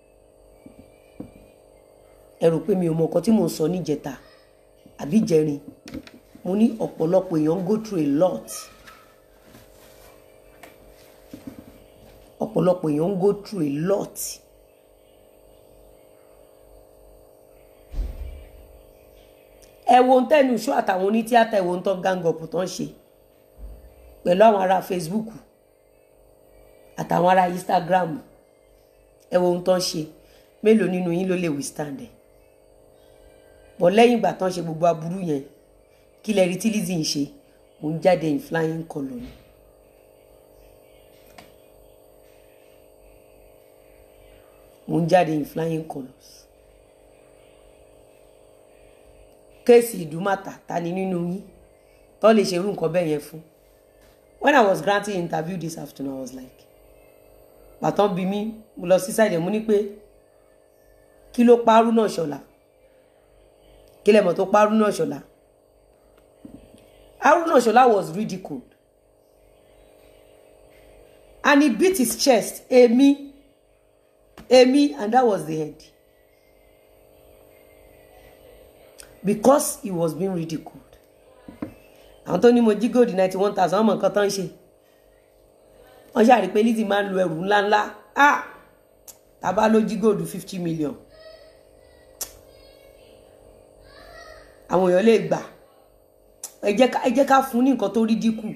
ẹ rò pé mi ò mọ nǹkan tí mò ń sọ níjẹta àbí jẹrin mo ní ọ̀pọ̀lọpọ̀ èèyàn go through a lot ọ̀pọ̀lọpọ̀ èèyàn go through a lot ẹ wo ohun tẹ́nu iṣu àtàwọn onítíátà ẹ wo ohun tó gang up tó ń ṣe pẹ̀lú àwọn ará Facebook àtàwọn ará Instagram ẹ wo ohun tó ń ṣe mélòó nínú yín ló lè withstand ẹ bọ̀ lẹ́yìn ìgbà tó ń ṣe gbogbo aburú yẹn kí lẹ rí tí Lizzy ń ṣe mò ń jáde in flying colour ni. mò ń jáde in flying colours. kéèsì ìdúmàtà ta ni nínú yín tó lè ṣerú nǹkan bẹ́ẹ̀ yẹn fún. when I was granting interview this afternoon I was like pàtàn bí mi mo lọ sí sáìdẹ̀ mo ní pé kí ló pa Haruna Ṣọlá kí lẹ́mọ̀ tó pa Haruna Ṣọlá. Haruna Shola was ridiculed. And he beat his chest, Emi, Emi, and that was the end. Because he was being ridiculed. Àwọn tó ní mo jí gold ninety one thousand ọmọ nǹkan tó ń ṣe. Wọ́n ṣàrí pé Lizzy máa ń lo ẹrù ńláńlá. Ah! Tàbá ló jí gold fifty million. Àwọn èèyàn lè gbà ẹ jẹ́ ká ẹ jẹ́ ká fún ní nǹkan tó rí dínkù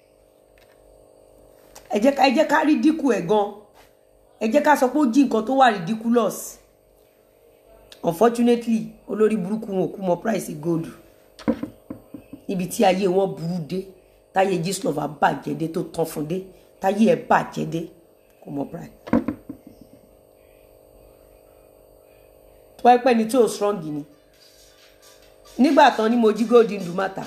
ẹ jẹ́ ká ẹ jẹ́ ká rí dínkù ẹ̀ gan ẹ jẹ́ ká sọ pé ó jí nǹkan tó wà ridiculous unfortunately olórí burúkú wọn ò kú mọ price gold níbi tí ayé wọn burú dé táyé Gistlover bàjẹ́ dé tó tán fún dé táyé ẹ̀ bàjẹ́ dé kò mọ price. tó wáyé pẹ́ ni tí ò strong ni nígbà tán ni mo jí gold ń dùmátà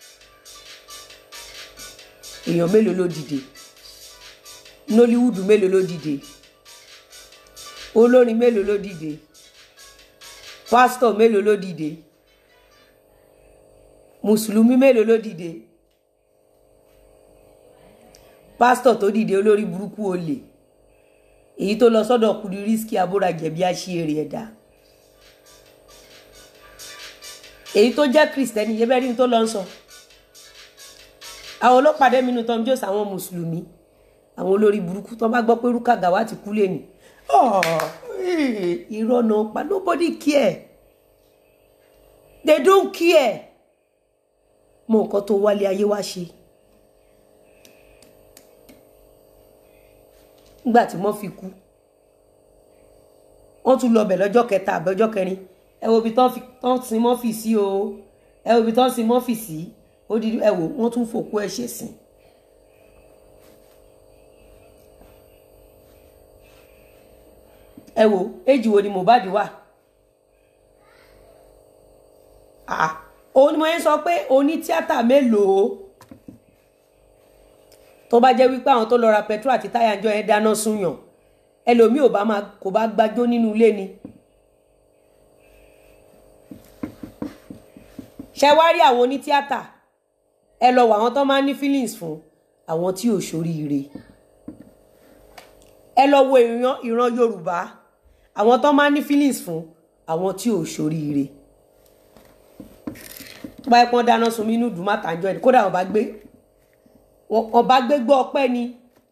èèyàn mélòó ló dìde nollywood mélòó ló dìde olórin mélòó ló dìde pásítọ̀ mélòó ló dìde mùsùlùmí mélòó ló dìde pásítọ̀ tó dìde olórí burúkú olè èyí tó lọ sọ́dọ̀ Kudirisky abórajẹ̀bi aṣíèrè ẹ̀dá èyí tó jẹ́ kristẹni yẹ bẹ́ẹ̀ rí ní tó lọ ń sọ àwọn ọlọ́pàá dẹ́mi inú Tom Jones àwọn mùsùlùmí àwọn olórí burúkú tó bá gbọ́ pé Rúkà Gàwá ti kú lẹ́nu irọ́ náà pa nobody care they don't care mọ nǹkan tó wálé ayé wá ṣe nígbà tí wọ́n fi kú wọ́n tún lọ bẹ̀ lọ́jọ́ kẹta àbẹ́jọ́ kẹrin ẹ wo ibi tán sin mọ́fì sí o ẹ wo ibi tán sin mọ́fì sí ó di ẹ wò wọ́n tún fòkú ẹ ṣe sìn. ẹ wo éjì wo ni Mohbad wà òun ni mo yẹn sọ pé oní tíátà mélòó tó bá jẹ́ wípé àwọn tó lọ ra petrol àti táyà ń jọ yẹn dáná súnyàn ẹlòmíì ò bá máa kò bá gbájó nínú ilé ni. ṣe wá rí àwọn onítíátà ẹ lọ wọ àwọn tó máa ń ní feelings fún àwọn tí ò ṣoríire ẹ lọ wo ìran Yorùbá àwọn tó máa ń ní feelings fún àwọn tí ò ṣoríire tó bá yẹ kí wọ́n dáná sun mí inú dùn má tàjọ ẹni kódà wọ́n bá gbé wọ́n bá gbé gbọ́ ọpẹ́ ni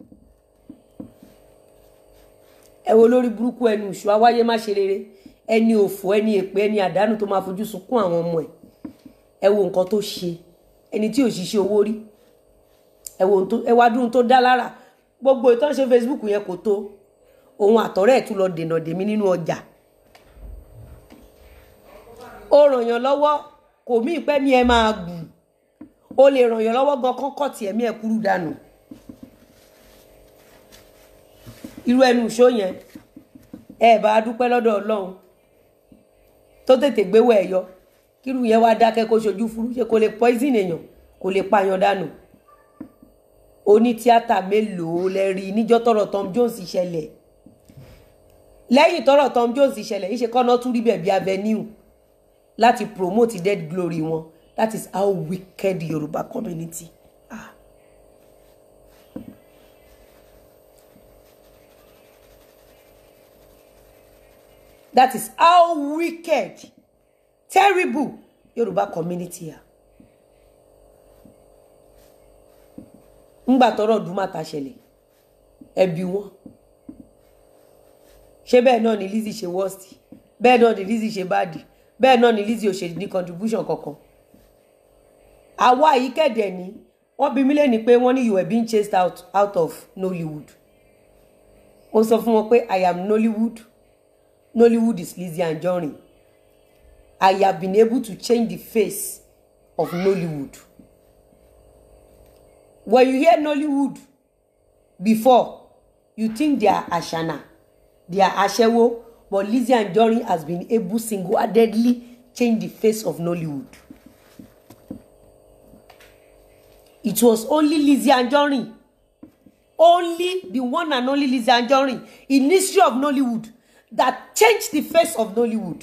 ẹ wo lórí burúkú ẹni ìṣù awáyé má ṣe rere ẹni òfò ẹni èpè ẹni àdánù tó máa fojú sunkún àwọn ọmọ ẹ ẹ wo nǹkan tó ṣe ẹni tí ò ṣiṣẹ́ owó rí ẹ wá dúró tó dá lára gbogbo ìtàn ṣe Facebook yẹn kò tó òun àtọ̀rẹ́ ẹ̀ tún lọ dènà dèmí nínú ọjà ó ràn yàn lọ́wọ́ kò mí ìpẹ́ mi ẹ máa gùn ó lè ràn yàn lọ́wọ́ gan kọ́kọ́ tí ẹ̀mí ẹ̀ kúrú dànù irú ẹnu ìṣó yẹn ẹ bá a dúpẹ́ lọ́dọ̀ Ọlọ́run tó tètè gbéwò ẹ̀ yọ kírú yẹn wá dákẹ́ kó ṣojú fúrú ṣe kò lè poison èèyàn kò lè pààyàn dànù oní tíátà mélòó lẹ rí níjọ́ tọ́rọ̀ Tom Jones ṣẹlẹ̀ lẹ́yìn tọ́rọ̀ Tom Jones ṣẹlẹ̀ yìí ṣe kọ́nà tún rí bẹ̀bí avenue láti promote dead glory wọn that is how wicked the Yorùbá community are. that is how wicked terrible Yorùbá community are. ńgbà tọ́rọ̀ dùmàtà ṣẹlẹ̀ ẹbí wọn ṣé bẹ́ẹ̀ náà ni Lizzy ṣe worst bẹ́ẹ̀ náà ni Lizzy ṣe bad bẹ́ẹ̀ náà ni Lizzy ò ṣe ní contribution kankan àwa yìí kẹ̀dẹ̀ ni wọ́n bí mí lẹ́ni pé wọ́n ní you were being chased out, out of Nollywood ó sọ fún wọn pé I am Nollywood Nollywood is Lizzy Anjorin I have been able to change the face of Nollywood when you hear Nollywood before you think they are Ashana they are Aṣẹ́wó but Lizzy Anjorin has been able single-handedly change the face of Nollywood. It was only Lizzy Anjorin only the one and only Lizzy Anjorin in history of Nollywood that changed the face of Nollywood.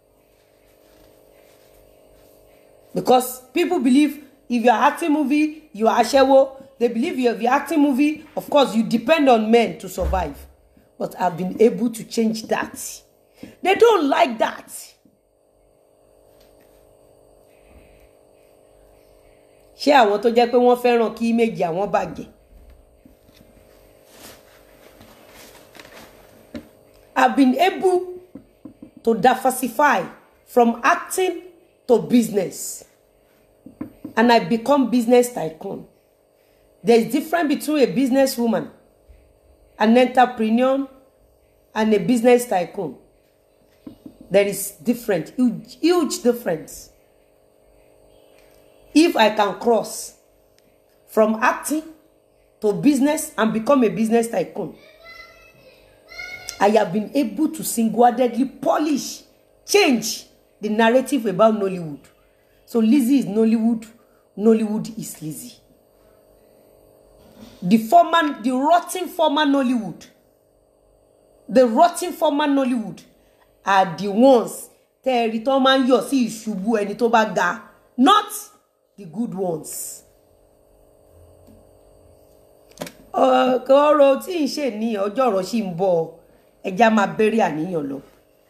Because people believe if you are acting movie, you are Aṣẹ́wó. They believe if you are acting movie, of course, you depend on men to survive. But I've been able to change that. They don't like that. ṣé àwọn tó jẹ́ pé wọ́n fẹ́ràn kí méjì àwọn bàjẹ́ I've been able to diversify from acting to business and I become business tycoon. There is difference between a businesswoman, an entrepreneur, and a business tycoon. there is different huge huge difference if i can cross from acting to business and become a business tycoon i have been able to single-handedly polish change the narrative about nollywood so lizzy is nollywood nollywood is lizzy the former the rotten former nollywood the rotten former nollywood are the ones tẹ́ẹ̀rí tó máa ń yọ̀ sí ìṣubú ẹni tó bá ga not the good ones. ọ̀rọ̀ tí ń ṣe ní ọjọ́ ọ̀rọ̀ sì ń bọ̀ ẹja máa bẹ̀rẹ̀ àníyàn lọ.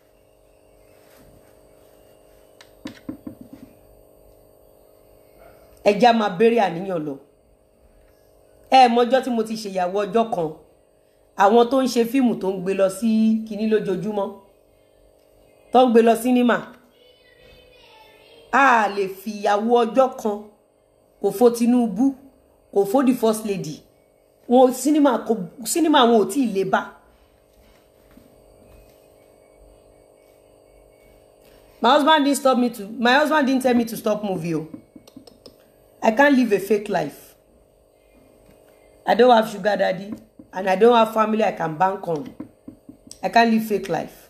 ẹja máa bẹ̀rẹ̀ àníyàn lọ. ẹ mọjọ́ tí mo ti ṣèyàwó ọjọ́ kan àwọn tó ń ṣe fíìmù tó ń gbé lọ sí kinní lójoojúmọ́ tó ń gbé lọ sínímà a lè fìyàwó ọjọ́ kan kò fo Tinubu kò fo the first lady wọn sinima kò sinima wọn ò tí ì lè bá my husband didn't stop me to my husband didn't tell me to stop movie o i can't live a fake life i don't have sugar daddy and i don't have family i can bank on i can't live fake life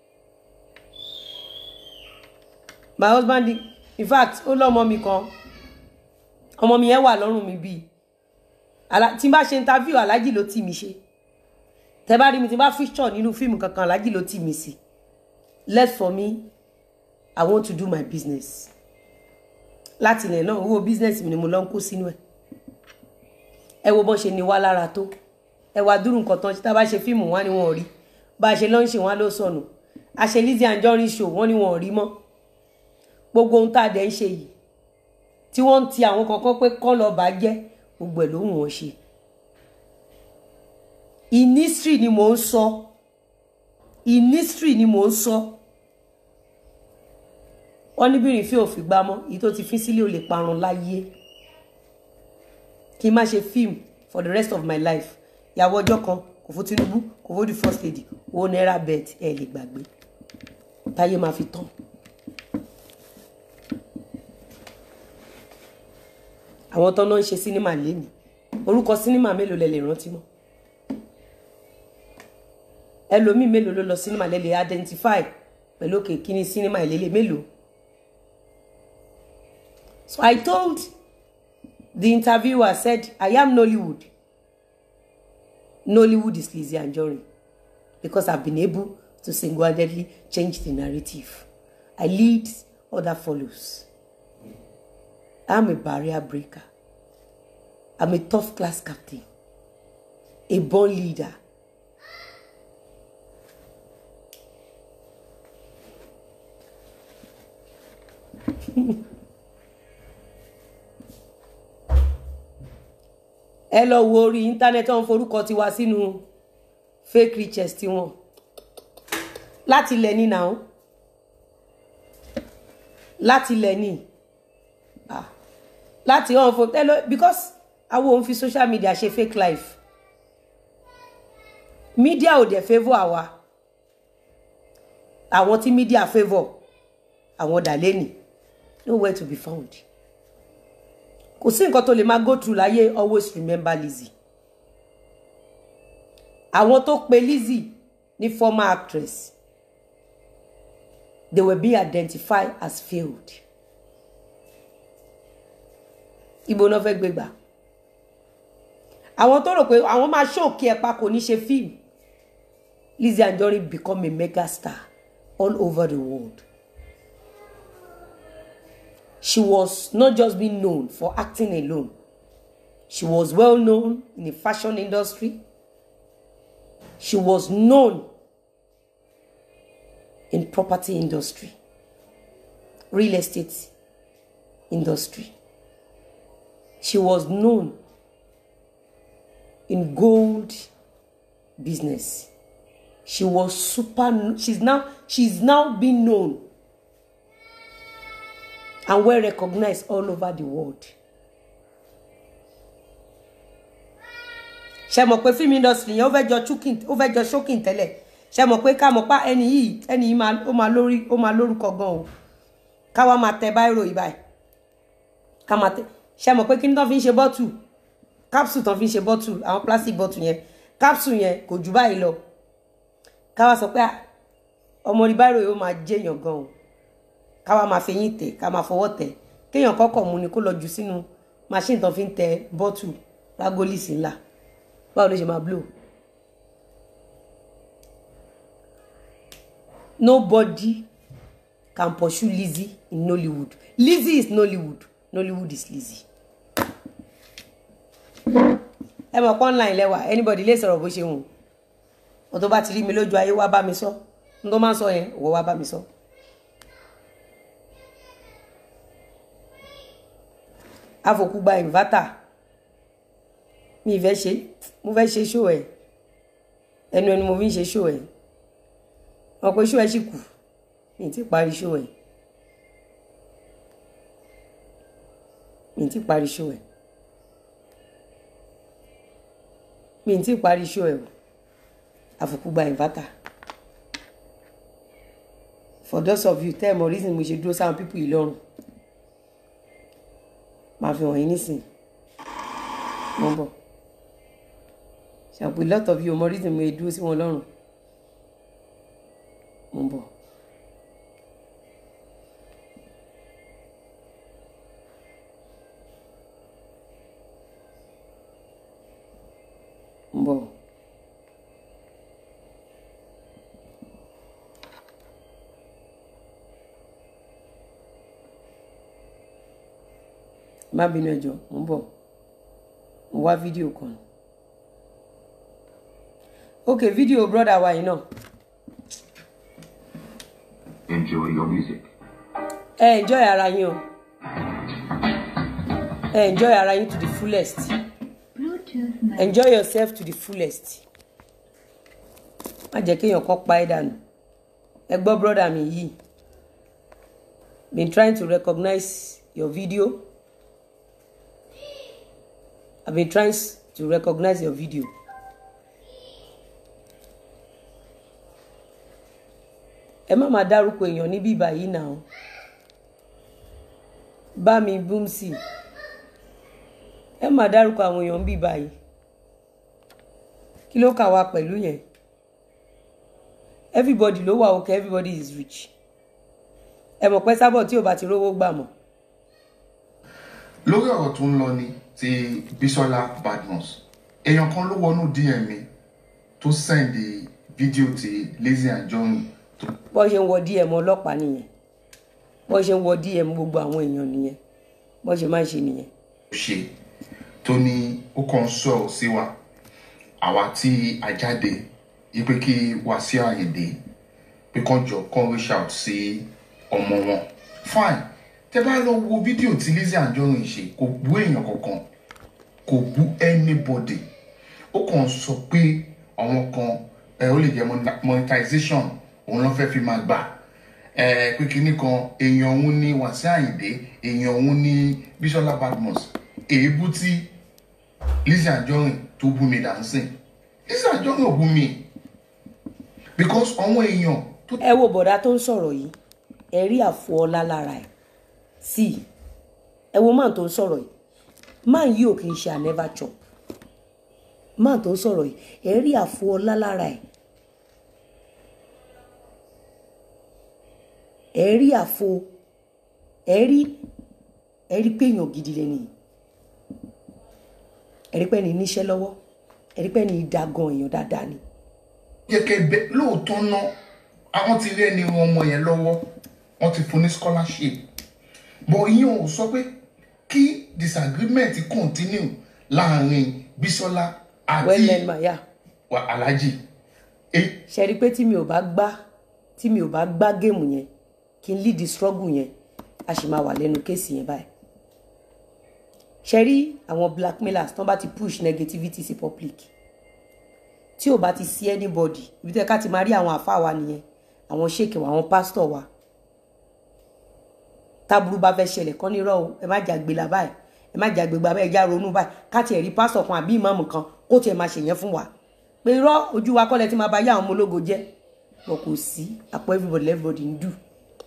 my husband did in fact ó lọ́mọ mi kan ọmọ mi yẹn wà lọ́rùn mi bíi tí n bá ṣe interview alájì ló tì mí ṣe tẹ bá rí mi tí n bá feature nínú fíìmù kankan alájì ló tì mí sí left for me i want to do my business láti ilẹ̀ náà owó business mi ni mo lọ ń kó sínú ẹ̀ ẹ wo bọ́n ṣe ní wá lára tó ẹ wá dúró nǹkan tán tá a bá ṣe fíìmù wá ni wọn ò rí bá a ṣe lọ́n ṣe wọn ló sọnù a ṣe Lizzy Anjorin show wọn ni wọn ò rí mọ́ gbogbo ohun tá a dẹ̀ ń ṣe yìí tí wọ́n ń ti àwọn kankan pé kọ́ lọ́ọ́ bá jẹ́ gbogbo ẹ ló ń wọn ṣe inistry ni mò ń sọ inistry ni mò ń sọ wọn níbìrin fi òfin gbá mọ èyí tó ti fi sílé ò lè parun láyé kí n má ṣe film for the rest of my life ìyàwó ọjọ́ kan kò fún Tinubu kò fún the first lady owó náírà bet ẹ lè gbàgbé táyé máa fi tán. àwọn tó náà ń ṣe sínímà lẹ́nu orúkọ sínímà mélòó lẹ lè rántí mọ́ ẹlòmíì mélòó ló lọ sínímà lẹ lè identify pẹ̀lú òkè kíní sínímà ìlélẹ̀ mélòó. So I told the interviewer said I am Nollywood Nollywood is Lizzy Anjorin because I've been able to single-handedly change the narrative I lead other follows. I'm a barrier breaker. I'm a tough class captain. A born leader. ẹ lọ wo orí íńtánẹ́ẹ̀tì wọn forúkọ tiwa sínú fake riches tiwọn láti ilẹ̀ ní náà láti ilẹ̀ ní ah láti hàn fún ẹ lọ because àwọn òun fi social media ṣe fake life media ò dẹ̀ favour àwa àwọn tí media favour àwọn dàlẹ́nì nowhere to be found kò sí nǹkan tó lè máa go through láyé always remember Lizzy àwọn tó pe Lizzy ní former actress they were being identified as failed ibo náà fẹ́ gbégbà àwọn tó rò pé àwọn máa ṣòkè ẹ̀pà kò ní ṣe fíìmù Lizzy Anjorin become a mega star all over the world she was not just being known for acting alone she was well known in the fashion industry she was known in property industry real estate industry she was known in gold business she was super she's now she's now being known and well recognized all over the world ṣe mọ̀ pé film industry yẹn ó fẹ́ jọ choking ó fẹ́ jọ choking tẹ́lẹ̀ ṣe mọ̀ pé ká mọ̀ pa ẹni yìí ẹni yìí máa ó máa lórí ó máa lórúkọ gan o káwa máa tẹ báírò yìí báyìí ká máa tẹ ṣe mọ̀ pé kí ni tán fi ń ṣe bọ́tù capsule tán fi ń ṣe bọ́tù àwọn plastic bọ́tù yẹn capsule yẹn kò jù báyìí lọ káwa sọ pé ọmọ rí báírò yìí ó máa jẹyàn gan o káwa máa fi yín tẹ ká máa fọwọ́ tẹ kéèyàn kọ́kọ́ mu ni kó lọ jù sínú machine tán fi ń tẹ bọ́tù lágólìsì ńlá báwo ló ṣe máa blow. Nobody can pursue Lizzie in Nollywood. Lizzie is Nollywood. Nollywood is Lizzie. Ẹ mọ̀ pọ́n line lẹ́wà anybody lè sọ̀rọ̀ bó ṣe wù. Mo tó bá ti rí mi lójú ayé wá bá mi sọ. N tó máa ń sọ yẹn òwò wá bá mi sọ. Àfòkù gba inverter. Mi ì fẹ́ ṣe mo fẹ́ ṣe show ẹ̀. Ẹnu ẹni mo fi ń ṣe show ẹ̀ wọn pe ṣó ẹ sì kù mi ti parí ṣó ẹ mi ti parí ṣó ẹ mi ti parí ṣó ẹ o àfòkù gba inverter for those of you tell me reason mo ṣe dúró sáwọn pípù yìí lọ́rùn máa fi hàn yín nísìnyí mo ń bọ̀ ṣàpè lot of you mo reason mo ṣe dúró sí wọn lọ́rùn. Mo ń bọ̀. Mo ń bọ̀. Má bínú ẹjọ́, mo ń bọ̀. Mo wá fídíò kan. Ok, fídíò brọ́dà wa yìí náà. Enjoy your music. ẹ enjoy ara yín o ẹ enjoy ara yín to the fullest Bluetooth mode. enjoy yourself to the fullest má jẹ́ kéèyàn kan pa ẹ́ dànù ẹ gbọ́ brọ́dà mi yìí been trying to recognize your video i been trying to recognize your video ẹ má máa dárúkọ èèyàn níbí báyìí náà bá mi búm sí i ẹ má dárúkọ àwọn èèyàn níbí báyìí kí ló kà wá pẹ̀lú yẹn everybody ló wà okay everybody is rich ẹ mọ̀ pé sábọ̀ tí ò bá ti rówó gbà mọ́ lórí ọ̀rọ̀ tó ń lọ ni ti Bisola Badmus èèyàn kan ló wọnú DM mi tó sẹ́ndì fídíò ti Lizzy Anjorin tó bọ́ ṣe ń wọ dm ọlọ́pàá nìyẹn bọ́ ṣe ń wọ dm gbogbo àwọn èèyàn nìyẹn bọ́ ṣe máa ń ṣe nìyẹn ṣe tó ní ó kàn ń sọ̀rọ̀ sí wa àwa tí a jáde yí pé kí Wasiu Ayinde pé kàn jọ kàn reach out sí ọmọ wọn fine tẹ bá lọ wo fídíò tí Lizzy Anjorin ṣe kò bú èèyàn kankan kò bú anybody ó kàn sọ pé àwọn kan ẹ ó lè jẹ mon- monetization òun ló fẹ́ fi máa gbà ẹ pé kinní kan èèyàn òun ní Wasiu Ayinde èèyàn òun ní Bisola Badmus èébú tí Lizzy Anjorin tó bú mi dancing Lizzy Anjorin ò bú mi because àwọn èèyàn tó ẹ wo bọ̀dá tó ń sọ̀rọ̀ yìí ẹ rí àfọ ọlá lára ẹ̀ sí i ẹ wo máà tó ń sọ̀rọ̀ yìí máà yìí ò kì í ṣe ànẹ́fà chop máà tó ń sọ̀rọ̀ yìí ẹ rí àfọ ọlá lára ẹ̀ ẹ rí àfọ ẹ rí ẹ rí pé èèyàn gidi lẹ́nu yìí ẹ rí pé ẹni níṣẹ́ lọ́wọ́ ẹ rí pé ẹni ìdágan èèyàn dáadáa ni yẹ kẹ bẹ lóòótọ́ náà àwọn ti rí ẹni wọn ọmọ yẹn lọ́wọ́ wọ́n ti fún ní scholarship but ìyẹn ò sọ pé kí disagreement continue láàrin Bisola well men àti ma ya wa- Alhaji èyí ṣe rí i pé tí mi ò bá gbá tí mi ò bá gbá géèmù yẹn kí n lead the struggle yẹn a sì máa wà lẹ́nu kéèsì yẹn báyìí ṣe rí àwọn blackmailers tán bá ti push negativity sí public tí ò bá ti sí anybody ibi tẹ́ ká ti máa rí àwọn àfáà wa nìyẹn àwọn sheik wa àwọn pastor wa táburú bá fẹ́ ṣẹlẹ̀ kán nírọ̀ o ẹ má jàgbé la báyìí ẹ má jàgbé gba báyìí já ronú báyìí ká tiẹ̀ rí pastor kan àbí ìmáàmù kan kó tiẹ̀ máa ṣèyẹn fún wa pé irọ́ ojú wa kọ́lẹ̀ tí máa bá yá àwọn ọmọ ológo jẹ́ wọn kò sí àpò everybody everybody ń dù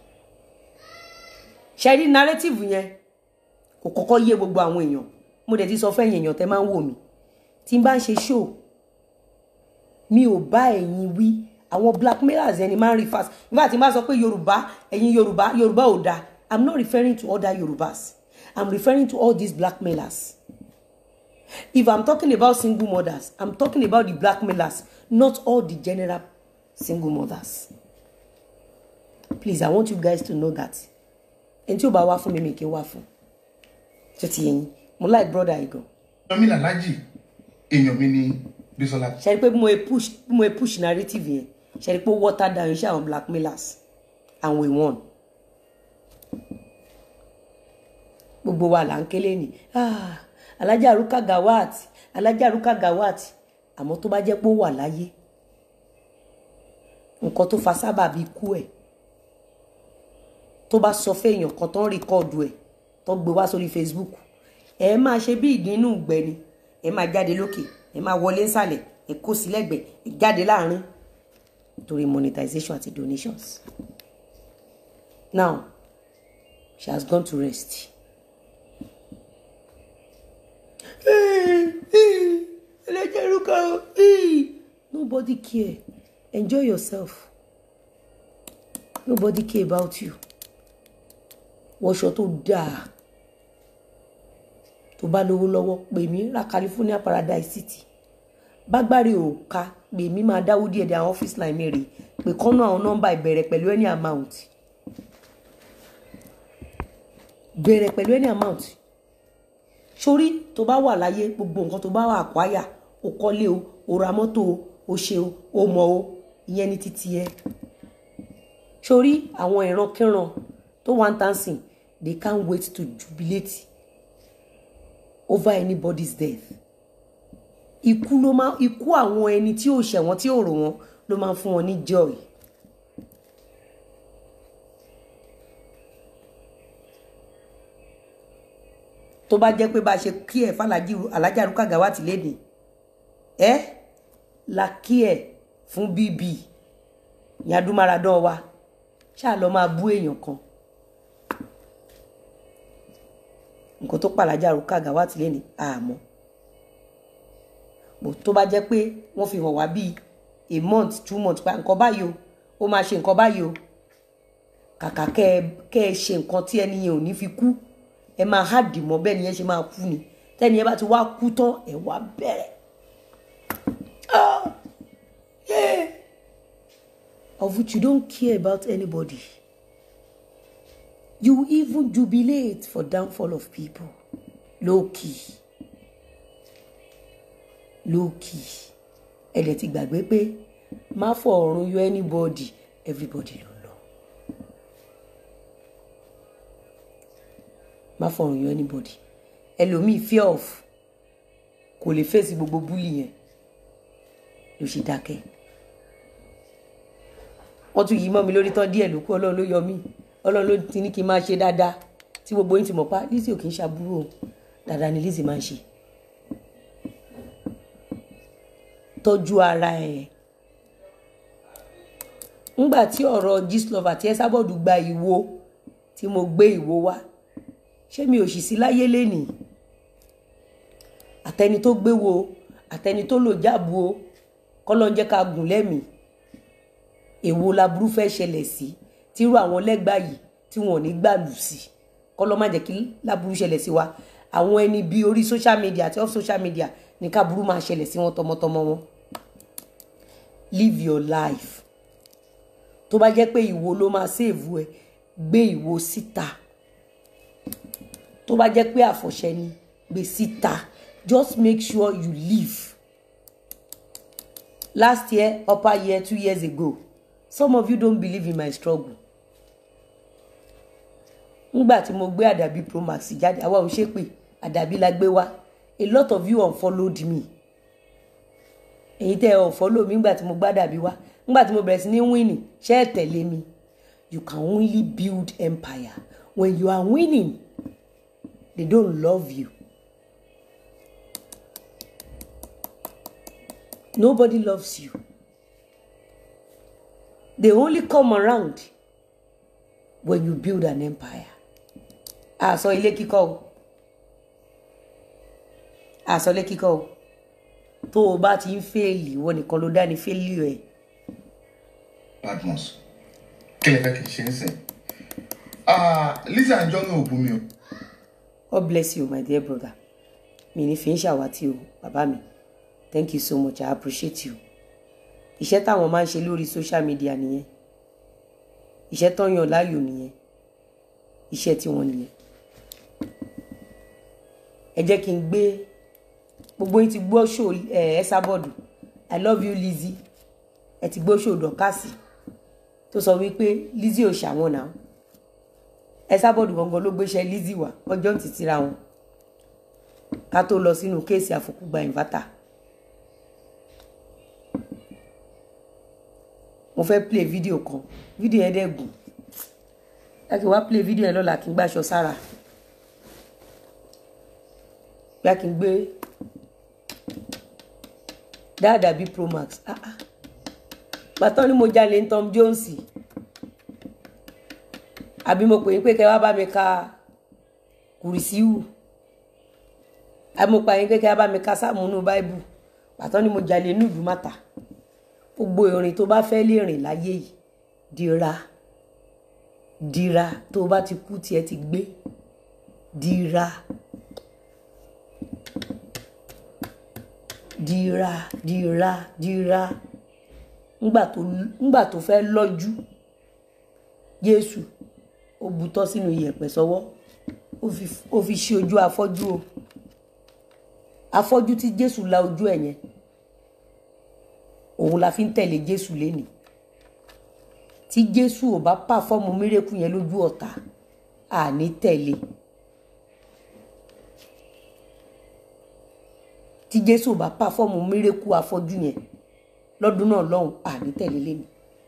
ṣe rí narrative yẹn kò kọ́kọ́ yé gbogbo àwọn èèyàn mo dẹ̀ ti sọ fẹ́yìn èèyàn tẹ́ máa ń wò mí tí n bá ń ṣe show mi ò bá ẹ̀yin wí àwọn blackmailers ẹni máa ń rí fast nígbà tí n bá sọ pé yorùbá ẹ̀yin yorùbá yorùbá ò dáa i'm not referring to other yorùbás i'm referring to all these blackmailers if i'm talking about single mothers i'm talking about the blackmailers not all the general single mothers please i want you guys to know that ẹni tí ó bá wá fún mi mi kì í wá fún ṣé ti yẹn mo like brother yìí gan èèyàn mi làlájì èèyàn mi ní Bísọ́lá ṣe rí pé bí mo ṣe push bí mo ṣe push narrative yẹn ṣe rí pé water down iṣẹ́ àwọn blackmailers and we won gbogbo wa là ń kélé ni ah, alájà arúkà gawat alájà arúkà gawat àmọ́ tó bá jẹ́ pé ó wà láyé nǹkan tó fa sábà bíi ikú ẹ̀ tó bá sọ fẹ́yàn kan tó ń rìkọ́ọ̀dù ẹ̀ tó gbé wá sórí Facebook ẹ máa ṣe bí ìdínú ìgbẹ́ni ẹ máa jáde lókè ẹ máa wọlé nsàlẹ̀ ẹ kó sí lẹ́gbẹ̀ẹ́ ẹ jáde láàrin torí monetization àti donations now she has gone to rest. ẹlẹ́jẹ̀ rúkọ nobody care enjoy yourself nobody care about you wọṣọ tó dáa tó bá lówó lọ́wọ́ pè mí ra California Paradise City bágbárí ò ká pè mí máa dáwó díẹ̀ dé àwọn office line mi rè pé kọ́nà àwọn nọ́mbà ìbẹ̀rẹ̀ pẹ̀lú any amount bẹ̀rẹ̀ pẹ̀lú any amount sórí tó bá wà láyé gbogbo nǹkan tó bá wà àkwáyà o kọ́lé o o ra mọ́tò o o ṣe o o mọ̀ o ìyẹn ní títí ẹ sórí àwọn ìrankíran tó wà ń tàn sìn they can't wait to jubilate over anybody's death ikú ló máa ikú àwọn ẹni tí ò ṣẹ̀wọ̀n tí ò rò wọ́n ló máa ń fún wọn ní joy tó bá jẹ́ pé bá a ṣe kí ẹ̀ fàlájì alájà rúkà gàwátì léde ẹ́ la kí ẹ̀ fún bíbí yadúmáradán wa ṣáà lọ máa bú èèyàn kan nǹkan tó pàlájà rúkà gàwátì léde àmọ́ bò tó bá jẹ́ pé wọ́n fi hàn wá bíi a month two months pa nǹkan báyìí o ó máa ṣe nǹkan báyìí o kàkà kẹ́ ẹ kẹ́ ẹ ṣe nǹkan tí ẹni yẹn ò ní fi kú ẹ máa hádì mọ́ bẹ́ẹ̀ ni yẹn ṣe máa kú ni tẹ́ni yẹn bá ti wá kú tán ẹ wá bẹ̀rẹ̀ Ah, yeah. of which you don't care about anybody you even jubilate for downfall of people low key low key ẹ dẹ̀ ti gbàgbé pé má fọ ọ̀run yọ anybody everybody ló lọ má fọ ọ̀run yọ anybody ẹlòmíì fear of kò lè fèsì gbogbo búlì yẹn ló ṣe dákẹ́ wọ́n tún yí mọ́ mi lórí tán díẹ̀ ló kú ọlọ́run ló yọ mí ọlọ́run ló ti ní kí n máa ṣe dáadáa tí gbogbo yín ti mọ̀ pa Lizzy ò kì í ṣàbúrò o dáadáa ni Lizzy máa ń ṣe tọ́jú ara ẹ̀ ńgbà tí ọ̀rọ̀ Gistlover àti Esabod gba ìwo tí mo gbé ìwo wá ṣé mi ò sì sí láyé lénìí àtẹni tó gbé wo àtẹni tó lò jáàbù o kọ́lọ́ ń jẹ́ ká gùn lẹ́mìí èwo laburú fẹ́ ṣẹlẹ̀ sí tírú àwọn lẹ́gbàá yìí tí wọn ò ní gbàlù sí kọ́lọ́ má jẹ́ kí laburú ṣẹlẹ̀ sí wa àwọn ẹni bí orí social media àti off social media ní káburú máa ṣẹlẹ̀ sí wọn tọmọtọmọ wọn live your life tó bá jẹ́ pé ìwo ló máa ṣèèvù ẹ gbé ìwo síta tó bá jẹ́ pé àfọ̀ṣẹ ni gbé síta just make sure you live last year upper year two years ago some of you don't believe in my struggle ngbà tí mo gbé àdàbí promax jáde àwa ò ṣe pé àdàbí la gbé wá a lot of you unfollowed me èyí tẹ́ ẹ unfollow mi ngbà tí mo gbé àdàbí wá ngbà tí mo bẹ̀rẹ̀ sí ní winning ṣé ẹ tẹ̀lé mi you can only build empire when you are winning they don't love you nobody loves you they only come around when you build an empire àsọ ilé kíkọ́ o àsọ ilé kíkọ́ o tó o bá ti ń fèèlì ìwọ nìkan ló dá ní fèèlì ẹ̀ badmus kí lè fẹ́ kí n ṣe ń sìn Ah, Lizzy Anjorin ò bú mi o God bless you my dear brother mi ní fi ń ṣàwátì o bàbá mi thank you so much I appreciate you iṣẹ́ táwọn máa ń ṣe lórí social media nìyẹn iṣẹ́ tó ń yàn láàyò nìyẹn iṣẹ́ tiwọn nìyẹn ẹ jẹ́ kí n gbé gbogbo yín ti gbọ́ ṣò ẹ ẹ sábọ̀dù I love you Lizzy ẹ ti gbọ́ ṣò dọ̀kásì tó sọ wípé Lizzy ò ṣàwọn náà ẹ sábọ̀dù gangan ló gbéṣẹ́ Lizzy wá ọjọ́ ń tìtìra wọn ká tó lọ sínú kéèsì àfòkúgba ìnvátà mo fẹ́ play fídíò kan fídíò yẹn dẹ̀ gùn ẹ kí n wá play fídíò yẹn lọ́la kí n gbàṣọ sára bí a kì í gbé dáadáa bíi promax ah ah gbàtọ́ ni mo jalè ń Tom Jones àbí mo pè é pé kẹ́ wá bá mi ka kùrìsíwù àbí mo pa yín pé kẹ́ wá bá mi ka sáàmùnú báìbù gbàtọ́ ni mo jalè ní ìdúmọ̀tà gbogbo ìrìn tó bá fẹ́ lè rìn láyé yìí dira dira tó o bá ti kú tiẹ̀ ti gbé dira dira dira dira ńgbà tó ńgbà tó fẹ́ lọ́jú Jésù ó butọ́ sínú iyẹ̀pẹ̀ sọ́wọ́ ó fi ó fi ṣí ojú afọ́jú o afọ́jú tí Jésù la ojú ẹ̀ yẹn òun la fi ń tẹ̀lé Jésù lénìí tí Jésù ò bá pàfọ́ọ̀mù mírèkù yẹn lójú ọ̀tá àní tẹ̀lé tí Jésù ò bá pàfọ́ọ̀mù mírèkù afọ́jú yẹn lọ́dún náà lọ́hùn àní tẹ̀lé lénìí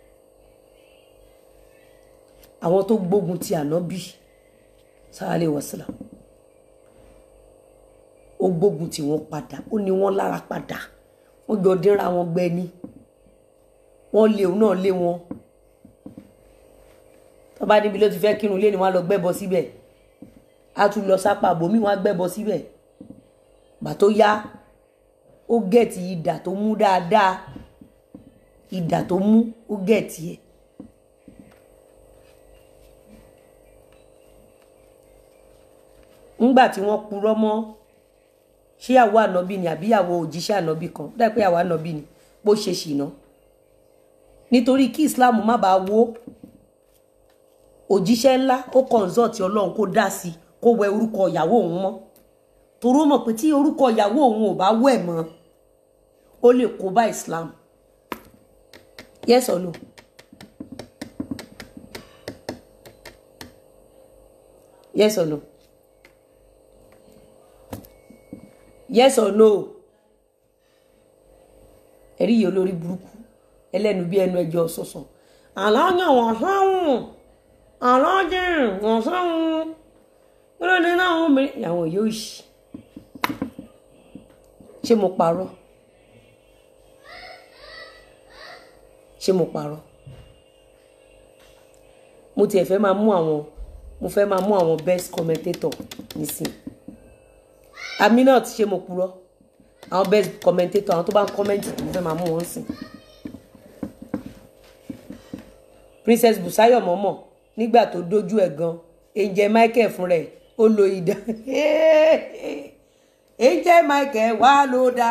àwọn tó gbógun ti ànábì sáálé wàsílà ó gbógun tí wọ́n padà ó ní wọ́n lára padà wọ́n jọ dínra wọn gbẹ ni wọ́n lé òun náà lé wọn tó bá níbi ló ti fẹ́ kírun lé ni wọ́n á lọ gbẹ́bọ síbẹ̀ á tún lọ sápá àbòmí wọ́n á gbẹ́bọ síbẹ̀ gbà tó yá ó gẹ̀ẹ́tì ìdà tó mú dáadáa ìdà tó mú ó gẹ̀ẹ́tì ẹ̀ ńgbà tí wọ́n purọ́ mọ́ ṣé àwọ ànábì ni àbí àwọ òjíṣẹ́ ànábì kan dáì pé àwọ ànábì ni bó ṣe ṣìnà nítorí kí islam má bàa wó òjíṣẹ́ ńlá ó consult ọlọ́run kó dá sí i kó wẹ orúkọ ìyàwó òun mọ́ torí ó mọ̀ pé tí orúkọ ìyàwó òun ò bá wẹ̀ mọ́ ó lè kó bá islam yes or no yes or no yes or no ẹ̀rí yìí olórí burúkú ẹlẹ́nu bí ẹnu ẹjọ́ sọ̀sọ̀ àlọ́jọ́ wọ́n sọ́hún àlọ́jọ́ wọ́n sọ́hún kílódé náà wọ́n mi àwọn yóò ṣì ṣé mo parọ́ ṣé mo parọ́ mo tiẹ̀ fẹ́ máa mú àwọn mo fẹ́ máa mú àwọn best commentator nísìnyí aminat ṣe mo purọ́ àwọn best commentator àwọn tó bá ń kọ́mẹ́ǹtì tó fẹ́ máa mú wọn sìn princess busayo mọ́mọ́ nígbà tó dojú ẹ̀ gan angel michael fún rẹ̀ ó lo idà angel michael wà ló dá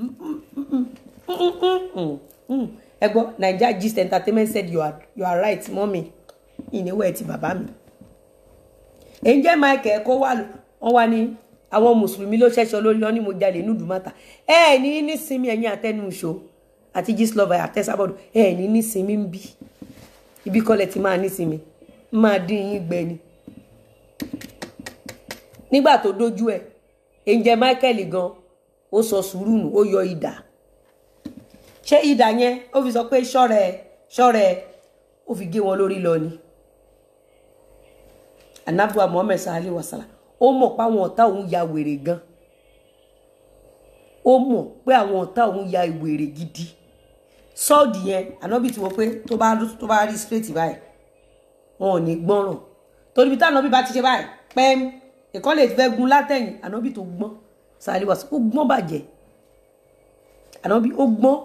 ẹ gbọ́ naija gist entertainment said you are, you are right mọ́mi ìníwọ̀ ẹ̀ ti bàbá mi angel michael kó wà wọ́n wá ní àwọn mùsùlùmí ló ṣẹṣọ lórí lọ ní mo jalè ní ìdùmọ̀tà ẹ ní nísinmi ẹ̀yìn àtẹnusọ àti gislova àtẹsábọdù ẹ ní nísinmi ń bí ibi kọlẹ̀ tí máa nísinmi máa dín yín gbẹ ni. nígbà tó dójú ẹ ẹnjẹ michael gan ó sọ sùúrù nù ó yọ idà ṣé idà yẹn ó fi sọ pé ṣọ́rẹ́ ṣọ́rẹ́ ó fi gé wọn lórí lọ ni anabuwa muhammed sallallahu alaihi wasallam ó mọ̀ pé àwọn ọ̀tá òun ya wèrè gan ó mọ̀ pé àwọn ọ̀tá òun ya wèrè gidi sọ́ọ̀dì yẹn ànábì ti wọ pé tó bá tó bá rí straight báyìí wọn ò ní gbọ́ràn torí bí tánábì bá ti ṣe báyìí pẹ́ẹ́m ìkọ́ lè fẹ́ gun látẹ̀yìn ànábì tó gbọ́n sàlẹ̀ wá sí ó gbọ́n bàjẹ́ ànábì ó gbọ́n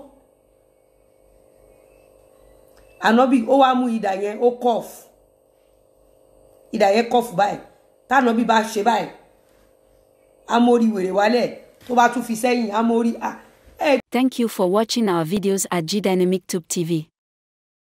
ànábì ó wá mú idà yẹn ó kọ́ọ̀fù idà yẹn kọ́ọ̀fù báyìí tánábì bá ṣe báyìí amórí wèrè wálẹ̀ tó bá tún fi sẹ́yìn amórí à ẹ̀ Thank you for watching our videos at G Dynamic Tube TV.